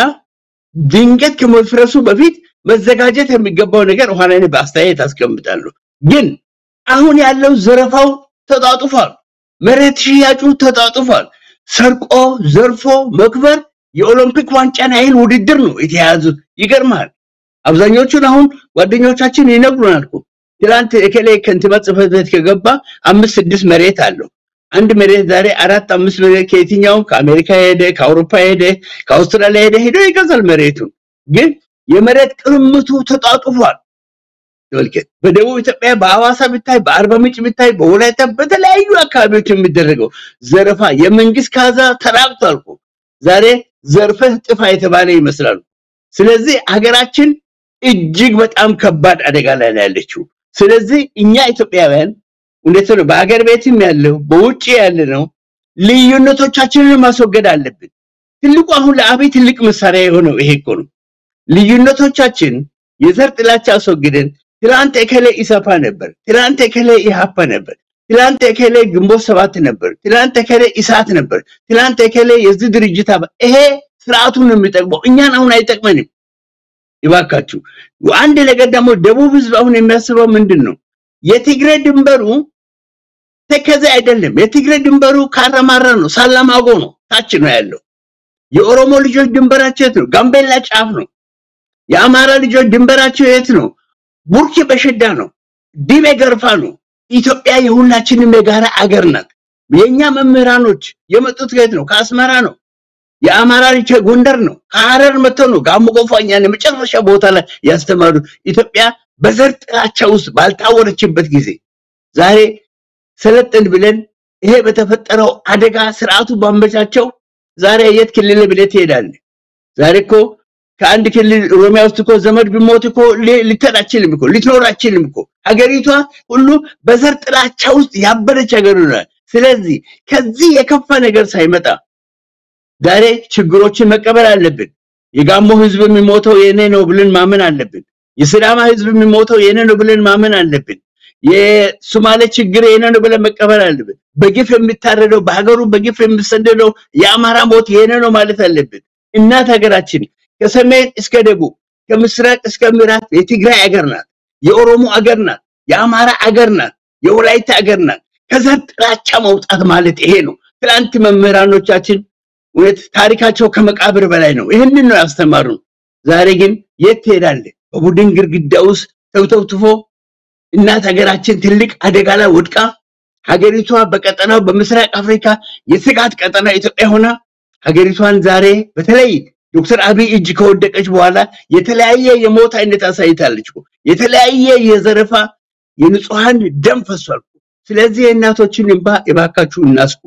ድንገት ከመፍረሱ በፊት መዘጋጀት የሚገባው ነገር ኋላ እኔ በአስተያየት አስቀምጣለሁ። ግን አሁን ያለው ዘረፋው ተጣጥፏል። መሬት ሽያጩ ተጣጥፏል። ሰርቆ ዘርፎ መክበር የኦሎምፒክ ዋንጫን ያህል ውድድር ነው የተያዙት። ይገርማል። አብዛኞቹን አሁን ጓደኞቻችን ይነግሩናል እኮ ትላንት እከሌ ከንቲባ ጽሕፈት ቤት ከገባ አምስት ስድስት መሬት አለው። አንድ መሬት ዛሬ አራት አምስት መሬት ከየትኛውም ከአሜሪካ ሄደ፣ ከአውሮፓ ሄደ፣ ከአውስትራሊያ ሄደ ሄዶ ይገዛል መሬቱን። ግን የመሬት ቅርምቱ ተጣጥፏል። ተመልከት። በደቡብ ኢትዮጵያ በአዋሳ ብታይ፣ በአርባ ምንጭ ብታይ፣ በወላይታ በተለያዩ አካባቢዎች የሚደረገው ዘረፋ የመንግስት ካዛ ተራቅቷል እኮ ዛሬ ዘርፈህ ጥፋ የተባለ ይመስላሉ። ስለዚህ ሀገራችን እጅግ በጣም ከባድ አደጋ ላይ ነው ያለችው። ስለዚህ እኛ ኢትዮጵያውያን እውነት ነው በሀገር ቤትም ያለው በውጭ ያለ ነው ልዩነቶቻችንን ማስወገድ አለብን። ትልቁ አሁን ለአብይ ትልቅ መሳሪያ የሆነው ይሄ እኮ ነው። ልዩነቶቻችን የዘር ጥላቻ አስወግደን ትላንት እከሌ ኢሰፓ ነበር፣ ትላንት እከሌ ኢሃፓ ነበር፣ ትላንት የከሌ ግንቦት ሰባት ነበር፣ ትላንት የከሌ ኢሳት ነበር፣ ትላንት የከሌ የዚህ ድርጅት አባ ይሄ ስርዓቱን ነው የሚጠቅመው፣ እኛን አሁን አይጠቅመንም። ይባካችሁ አንድ ነገር ደግሞ ደቡብ ህዝብ አሁን የሚያስበው ምንድን ነው? የትግራይ ድንበሩ ተከዜ አይደለም። የትግራይ ድንበሩ ካራማራ ነው፣ ሳላማጎ ነው፣ ታች ነው ያለው። የኦሮሞ ልጆች ድንበራቸው የት ነው? ጋምቤላ ጫፍ ነው። የአማራ ልጆች ድንበራቸው የት ነው? ቡርኪ በሸዳ ነው፣ ዲቤ ገርፋ ነው። ኢትዮጵያ የሁላችንም የጋራ አገር ናት። የኛ መምህራኖች የመጡት ከየት ነው? ከአስመራ ነው። የአማራ ልጅ ጎንደር ነው። ከሐረር መጥተው ነው ጋሞ ጎፋ እኛን የመጨረሻ ቦታ ላይ ያስተማሩት። ኢትዮጵያ በዘር ጥላቻ ውስጥ ባልታወረችበት ጊዜ ዛሬ ሰለጥን ብለን ይሄ በተፈጠረው አደጋ ስርዓቱ ባመቻቸው ዛሬ የት ክልል ብለህ ትሄዳለህ? ዛሬ እኮ ከአንድ ክልል ኦሮሚያ ውስጥ እኮ ዘመድ ቢሞት እኮ ልትሄድ አችልም እኮ ልትኖር አችልም እኮ። ሀገሪቷ ሁሉ በዘር ጥላቻ ውስጥ ያበደች ሀገር ሆናል። ስለዚህ ከዚህ የከፋ ነገር ሳይመጣ ዛሬ ችግሮችን መቀበል አለብን። የጋሞ ህዝብ የሚሞተው የኔ ነው ብለን ማመን አለብን። የሲዳማ ህዝብ የሚሞተው የኔ ነው ብለን ማመን አለብን። የሶማሌ ችግር የኔ ነው ብለን መቀበል አለብን። በግፍ የሚታረደው በሀገሩ በግፍ የሚሰደደው የአማራ ሞት የኔ ነው ማለት አለብን። እናት ሀገራችን ከሰሜን እስከ ደቡብ ከምስራቅ እስከ ምዕራብ የትግራይ አገር ናት። የኦሮሞ አገር ናት። የአማራ አገር ናት። የወላይታ አገር ናት። ከዘር ጥላቻ መውጣት ማለት ይሄ ነው። ትላንት መምህራኖቻችን እውነት ታሪካቸው ከመቃብር በላይ ነው። ይህንን ነው ያስተማሩን። ዛሬ ግን የት ትሄዳለህ? በቡድን ግድግዳ ውስጥ ተውተውትፎ እናት ሀገራችን ትልቅ አደጋ ላይ ወድቃ ሀገሪቷ በቀጠናው በምስራቅ አፍሪካ የስጋት ቀጠና ኢትዮጵያ ሆና ሀገሪቷን ዛሬ በተለይ ዶክተር አብይ እጅ ከወደቀች በኋላ የተለያየ የሞት አይነት አሳይታለች እኮ። የተለያየ የዘረፋ የንጹሐን ደም ፈሷል። ስለዚህ የእናቶችን እንባ የባካችሁ እናስቁ።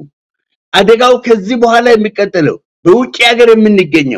አደጋው ከዚህ በኋላ የሚቀጥለው በውጭ ሀገር የምንገኘው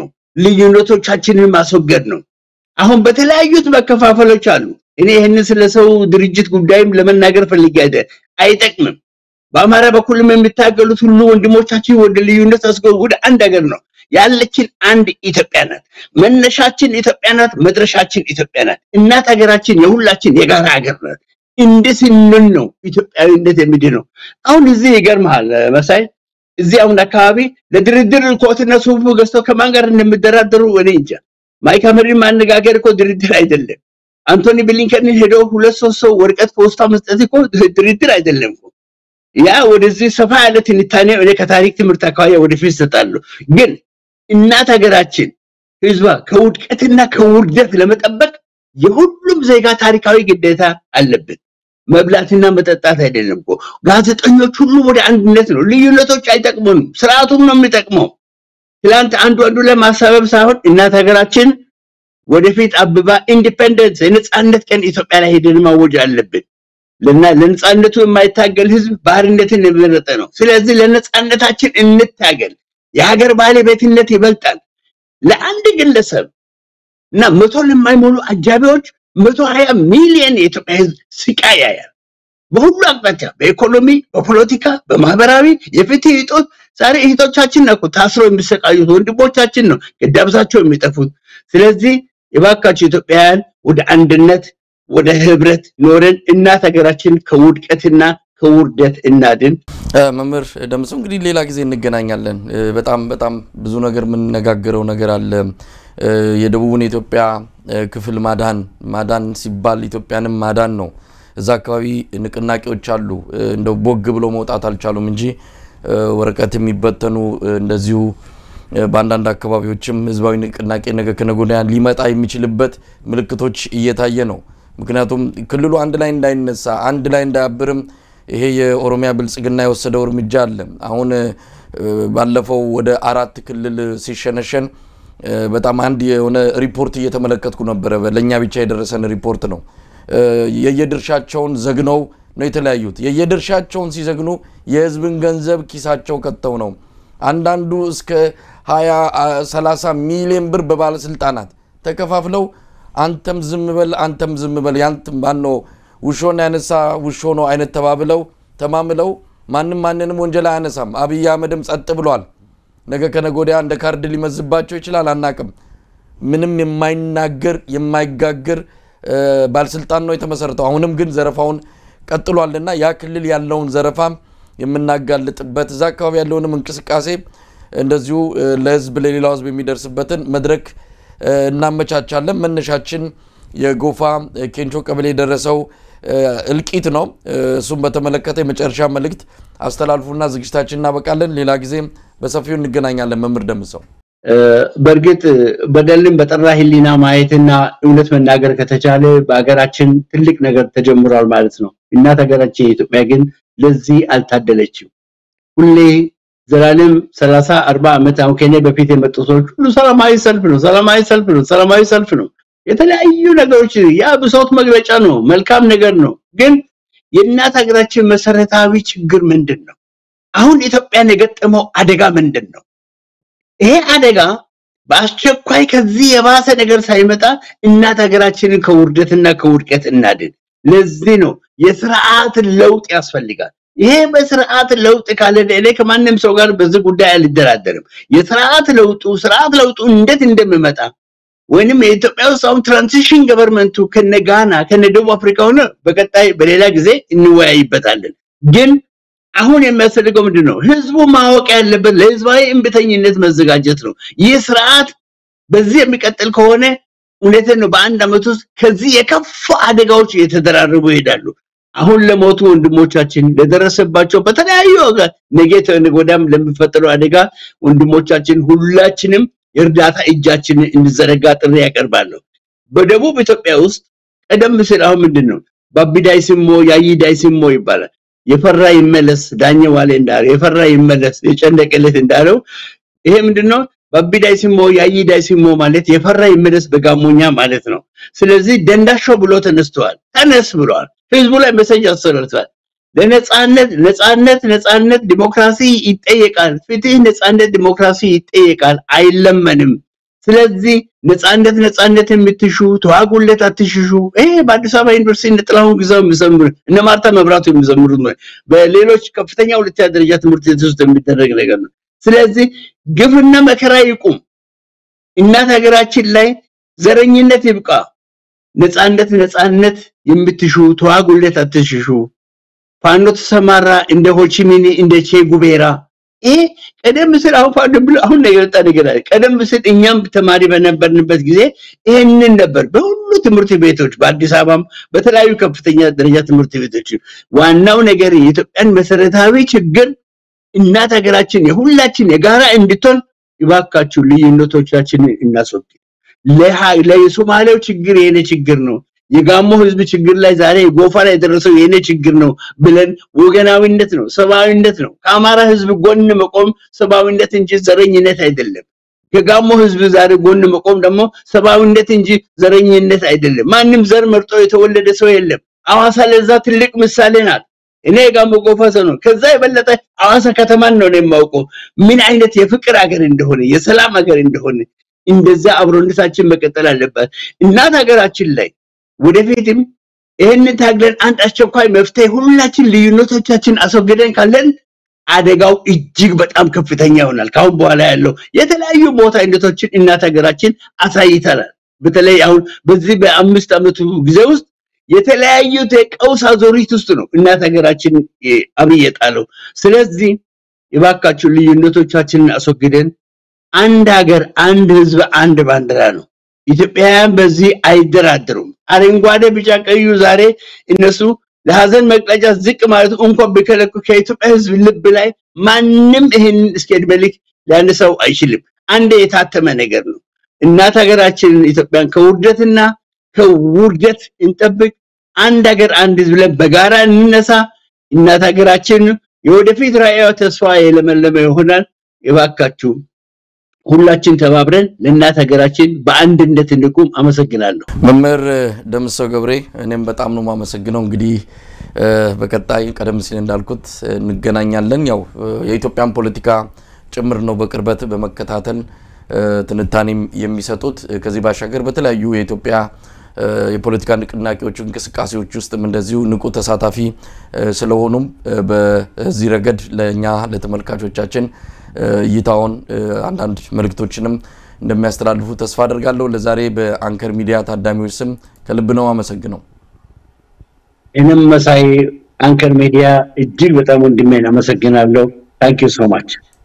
ልዩነቶቻችንን ማስወገድ ነው። አሁን በተለያዩት መከፋፈሎች አሉ። እኔ ይህንን ስለ ሰው ድርጅት ጉዳይም ለመናገር ፈልጌ አይደል፣ አይጠቅምም። በአማራ በኩልም የሚታገሉት ሁሉ ወንድሞቻችን ወደ ልዩነት አስገቡ። ወደ አንድ ሀገር ነው ያለችን አንድ ኢትዮጵያ ናት። መነሻችን ኢትዮጵያ ናት። መድረሻችን ኢትዮጵያ ናት። እናት ሀገራችን የሁላችን የጋራ ሀገር ናት። እንደ ስንል ነው ኢትዮጵያዊነት የሚድነው። አሁን እዚህ ይገርምሃል መሳይ እዚህ አሁን አካባቢ ለድርድር ኮትና ሱፍ ገዝተው ከማን ጋር እንደሚደራደሩ እኔ እንጃ። ማይክ ሐመርን ማነጋገር እኮ ድርድር አይደለም። አንቶኒ ብሊንከንን ሄዶ ሁለት ሶስት ሰው ወረቀት ፖስታ መስጠት እኮ ድርድር አይደለም እኮ። ያ ወደዚህ ሰፋ ያለ ትንታኔ እኔ ከታሪክ ትምህርት አካባቢ ወደፊት እሰጣለሁ። ግን እናት ሀገራችን ህዝቧ ከውድቀትና ከውርደት ለመጠበቅ የሁሉም ዜጋ ታሪካዊ ግዴታ አለብን። መብላትና መጠጣት አይደለም እኮ። ጋዜጠኞች ሁሉ ወደ አንድነት ነው። ልዩነቶች አይጠቅሙንም። ስርዓቱን ነው የሚጠቅመው። ትላንት አንዱ አንዱ ላይ ማሳበብ ሳይሆን እናት ሀገራችን ወደፊት አብባ ኢንዲፔንደንስ የነፃነት ቀን ኢትዮጵያ ላይ ሄደን ማወጅ አለብን። ለና ለነፃነቱ የማይታገል ህዝብ ባርነትን የመረጠ ነው። ስለዚህ ለነፃነታችን እንታገል። የሀገር ባለቤትነት ይበልጣል። ለአንድ ግለሰብ እና መቶ ለማይሞሉ አጃቢዎች መቶ ሀያ ሚሊዮን የኢትዮጵያ ህዝብ ስቃይ ያያል። በሁሉ አቅጣጫ በኢኮኖሚ፣ በፖለቲካ፣ በማህበራዊ የፍትህ እጦት ዛሬ እህቶቻችን ነው እኮ ታስረው የሚሰቃዩት ወንድሞቻችን ነው ገዳብሳቸው የሚጠፉት። ስለዚህ የባካቸው ኢትዮጵያውያን ወደ አንድነት ወደ ህብረት ኖረን እናት ሀገራችን ከውድቀትና ከውርደት እናድን። መምህር ደምሰው እንግዲህ ሌላ ጊዜ እንገናኛለን። በጣም በጣም ብዙ ነገር የምንነጋገረው ነገር አለ። የደቡቡን የኢትዮጵያ ክፍል ማዳን ማዳን ሲባል ኢትዮጵያንም ማዳን ነው። እዛ አካባቢ ንቅናቄዎች አሉ። እንደው ቦግ ብሎ መውጣት አልቻሉም እንጂ ወረቀት የሚበተኑ እንደዚሁ በአንዳንድ አካባቢዎችም ህዝባዊ ንቅናቄ ነገ ከነገ ወዲያ ሊመጣ የሚችልበት ምልክቶች እየታየ ነው። ምክንያቱም ክልሉ አንድ ላይ እንዳይነሳ አንድ ላይ እንዳያብርም ይሄ የኦሮሚያ ብልጽግና የወሰደው እርምጃ አለ። አሁን ባለፈው ወደ አራት ክልል ሲሸነሸን በጣም አንድ የሆነ ሪፖርት እየተመለከትኩ ነበረ። ለእኛ ብቻ የደረሰን ሪፖርት ነው። የየድርሻቸውን ዘግነው ነው የተለያዩት። የየድርሻቸውን ሲዘግኑ የህዝብን ገንዘብ ኪሳቸው ከተው ነው። አንዳንዱ እስከ 20 30 ሚሊዮን ብር በባለስልጣናት ተከፋፍለው አንተም ዝም በል አንተም ዝም በል ያንተ ማነው ውሾን ያነሳ ውሾ ነው አይነት ተባብለው ተማምለው ማንም ማንንም ወንጀል አያነሳም። አብይ አህመድም ጸጥ ብሏል። ነገ ከነገ ወዲያ እንደ ካርድ ሊመዝባቸው ይችላል፣ አናቅም። ምንም የማይናገር የማይጋግር ባለስልጣን ነው የተመሰረተው። አሁንም ግን ዘረፋውን ቀጥሏልና ያ ክልል ያለውን ዘረፋ የምናጋልጥበት እዛ አካባቢ ያለውንም እንቅስቃሴ እንደዚሁ ለህዝብ ለሌላው ህዝብ የሚደርስበትን መድረክ እናመቻቻለን። መነሻችን የጎፋ ኬንቾ ቀበሌ የደረሰው እልቂት ነው። እሱም በተመለከተ የመጨረሻ መልእክት አስተላልፉና ዝግጅታችን እናበቃለን። ሌላ ጊዜ በሰፊው እንገናኛለን። መምህር ደምሰው በእርግጥ በደልን በጠራ ህሊና ማየትና እውነት መናገር ከተቻለ በሀገራችን ትልቅ ነገር ተጀምሯል ማለት ነው። እናት ሀገራችን የኢትዮጵያ ግን ለዚህ አልታደለችም። ሁሌ ዘላለም ሰላሳ አርባ ዓመት አሁን ከኔ በፊት የመጡ ሰዎች ሁሉ ሰላማዊ ሰልፍ ነው፣ ሰላማዊ ሰልፍ ነው፣ ሰላማዊ ሰልፍ ነው። የተለያዩ ነገሮች ያ ብሶት መግለጫ ነው፣ መልካም ነገር ነው። ግን የእናት ሀገራችን መሰረታዊ ችግር ምንድን ነው? አሁን ኢትዮጵያን የገጠመው አደጋ ምንድን ነው? ይሄ አደጋ በአስቸኳይ ከዚህ የባሰ ነገር ሳይመጣ እናት ሀገራችንን ከውርደትና ከውድቀት እናድን። ለዚህ ነው የስርዓት ለውጥ ያስፈልጋል። ይሄ በስርዓት ለውጥ ካለ እኔ ከማንም ሰው ጋር በዚህ ጉዳይ አልደራደርም። የስርዓት ለውጡ ስርዓት ለውጡ እንዴት እንደሚመጣ ወይንም የኢትዮጵያ ውስጥ አሁን ትራንዚሽን ገቨርንመንቱ ከነ ጋና ከነ ደቡብ አፍሪካ ሆነ በቀጣይ በሌላ ጊዜ እንወያይበታለን። ግን አሁን የሚያስፈልገው ምንድን ነው? ህዝቡ ማወቅ ያለበት ለህዝባዊ እምቢተኝነት መዘጋጀት ነው። ይህ ስርዓት በዚህ የሚቀጥል ከሆነ እውነትን ነው በአንድ ዓመት ውስጥ ከዚህ የከፋ አደጋዎች እየተደራረቡ ይሄዳሉ። አሁን ለሞቱ ወንድሞቻችን ለደረሰባቸው በተለያዩ ነገ ተነገ ወዲያም ለሚፈጠረው አደጋ ወንድሞቻችን ሁላችንም የእርዳታ እጃችንን እንዘረጋ ጥሪ ያቀርባለሁ። በደቡብ ኢትዮጵያ ውስጥ ቀደም ሲል አሁን ምንድን ነው ባቢዳይ ስሞ ያይዳይ ስሞ ይባላል። የፈራ ይመለስ ዳኘ ዋሌ እንዳለው የፈራ ይመለስ የጨነቀለት እንዳለው ይሄ ምንድነው? ባቢዳይ ስሞ ያይዳይ ስሞ ማለት የፈራ ይመለስ በጋሞኛ ማለት ነው። ስለዚህ ደንዳሾ ብሎ ተነስተዋል። ተነስ ብለዋል። ህዝቡ ላይ መሰጅ አስተላልፈዋል። ለነጻነት ነጻነት ነጻነት ዲሞክራሲ ይጠየቃል። ፍትህ፣ ነጻነት፣ ዲሞክራሲ ይጠየቃል፣ አይለመንም። ስለዚህ ነጻነት ነጻነት የምትሹ ተዋጉለት፣ አትሽሹ። ይሄ በአዲስ አበባ ዩኒቨርሲቲ እነ ጥላሁን ግዛው የሚዘምሩ እነ ማርታ መብራቱ የሚዘምሩት ነው። በሌሎች ከፍተኛ ሁለተኛ ደረጃ ትምህርት ቤት ውስጥ የሚደረግ ነገር ነው። ስለዚህ ግፍና መከራ ይቁም። እናት ሀገራችን ላይ ዘረኝነት ይብቃ። ነጻነት ነጻነት የምትሹ ተዋጉለት፣ አትሽሹ። ፋኖ ተሰማራ እንደ ሆቺሚኒ እንደ ቼ ጉቤራ ይሄ ቀደም ሲል አሁን ፋኖ ብሎ አሁን ነው የወጣ ነገር አለ። ቀደም ሲል እኛም ተማሪ በነበርንበት ጊዜ ይሄንን ነበር በሁሉ ትምህርት ቤቶች በአዲስ አበባም በተለያዩ ከፍተኛ ደረጃ ትምህርት ቤቶች። ዋናው ነገር የኢትዮጵያን መሰረታዊ ችግር እናት ሀገራችን የሁላችን የጋራ እንድትሆን ይባካችሁ ልዩነቶቻችንን እናስወግድ። ለሶማሌው ችግር የኔ ችግር ነው የጋሞ ህዝብ ችግር ላይ ዛሬ ጎፋ ላይ የደረሰው የኔ ችግር ነው ብለን ወገናዊነት ነው፣ ሰብአዊነት ነው። ከአማራ ህዝብ ጎን መቆም ሰብአዊነት እንጂ ዘረኝነት አይደለም። ከጋሞ ህዝብ ዛሬ ጎን መቆም ደግሞ ሰብአዊነት እንጂ ዘረኝነት አይደለም። ማንም ዘር መርጦ የተወለደ ሰው የለም። አዋሳ ለዛ ትልቅ ምሳሌ ናት። እኔ የጋሞ ጎፋ ሰው ነው። ከዛ የበለጠ አዋሳ ከተማን ነው የማውቀው ምን አይነት የፍቅር ሀገር እንደሆነ የሰላም ሀገር እንደሆነ። እንደዛ አብሮነታችን መቀጠል አለበት። እናት ሀገራችን ላይ ወደፊትም ይህንን ታግለን አንድ አስቸኳይ መፍትሄ ሁላችን ልዩነቶቻችን አስወግደን ካለን አደጋው እጅግ በጣም ከፍተኛ ይሆናል። ካሁን በኋላ ያለው የተለያዩ ሞት አይነቶችን እናት ሀገራችን አሳይተናል። በተለይ አሁን በዚህ በአምስት ዓመቱ ጊዜ ውስጥ የተለያዩ ቀውስ አዙሪት ውስጥ ነው እናት ሀገራችን አብይ የጣለው። ስለዚህ የባካችሁ ልዩነቶቻችንን አስወግደን አንድ ሀገር፣ አንድ ህዝብ፣ አንድ ባንዲራ ነው። ኢትዮጵያውያን በዚህ አይደራደሩም። አረንጓዴ፣ ቢጫ፣ ቀዩ ዛሬ እነሱ ለሀዘን መግለጫ ዝቅ ማለት እንኳን ቢከለኩ ከኢትዮጵያ ህዝብ ልብ ላይ ማንም ይህን እስከ ዕድሜ ልክ ሊያነሳው አይችልም። አንድ የታተመ ነገር ነው። እናት ሀገራችንን ኢትዮጵያን ከውርደትና ከውርደት እንጠብቅ። አንድ ሀገር፣ አንድ ህዝብ ብለን በጋራ እንነሳ። እናት ሀገራችን የወደፊት ራዕያዋ ተስፋ የለመለመ ይሆናል። የባካችሁ ሁላችን ተባብረን ለእናት ሀገራችን በአንድነት እንቁም። አመሰግናለሁ። መምህር ደምሰው ገብሬ እኔም በጣም ነው የማመሰግነው። እንግዲህ በቀጣይ ቀደም ሲል እንዳልኩት እንገናኛለን። ያው የኢትዮጵያን ፖለቲካ ጭምር ነው በቅርበት በመከታተል ትንታኔም የሚሰጡት። ከዚህ ባሻገር በተለያዩ የኢትዮጵያ የፖለቲካ ንቅናቄዎች እንቅስቃሴዎች ውስጥም እንደዚሁ ንቁ ተሳታፊ ስለሆኑም በዚህ ረገድ ለእኛ ለተመልካቾቻችን እይታውን አንዳንድ መልእክቶችንም እንደሚያስተላልፉ ተስፋ አደርጋለሁ። ለዛሬ በአንከር ሚዲያ ታዳሚዎች ስም ከልብ ነው አመሰግነው። እኔም መሳይ አንከር ሚዲያ እጅግ በጣም ወንድሜን አመሰግናለሁ። ታንክ ዩ ሶ ማች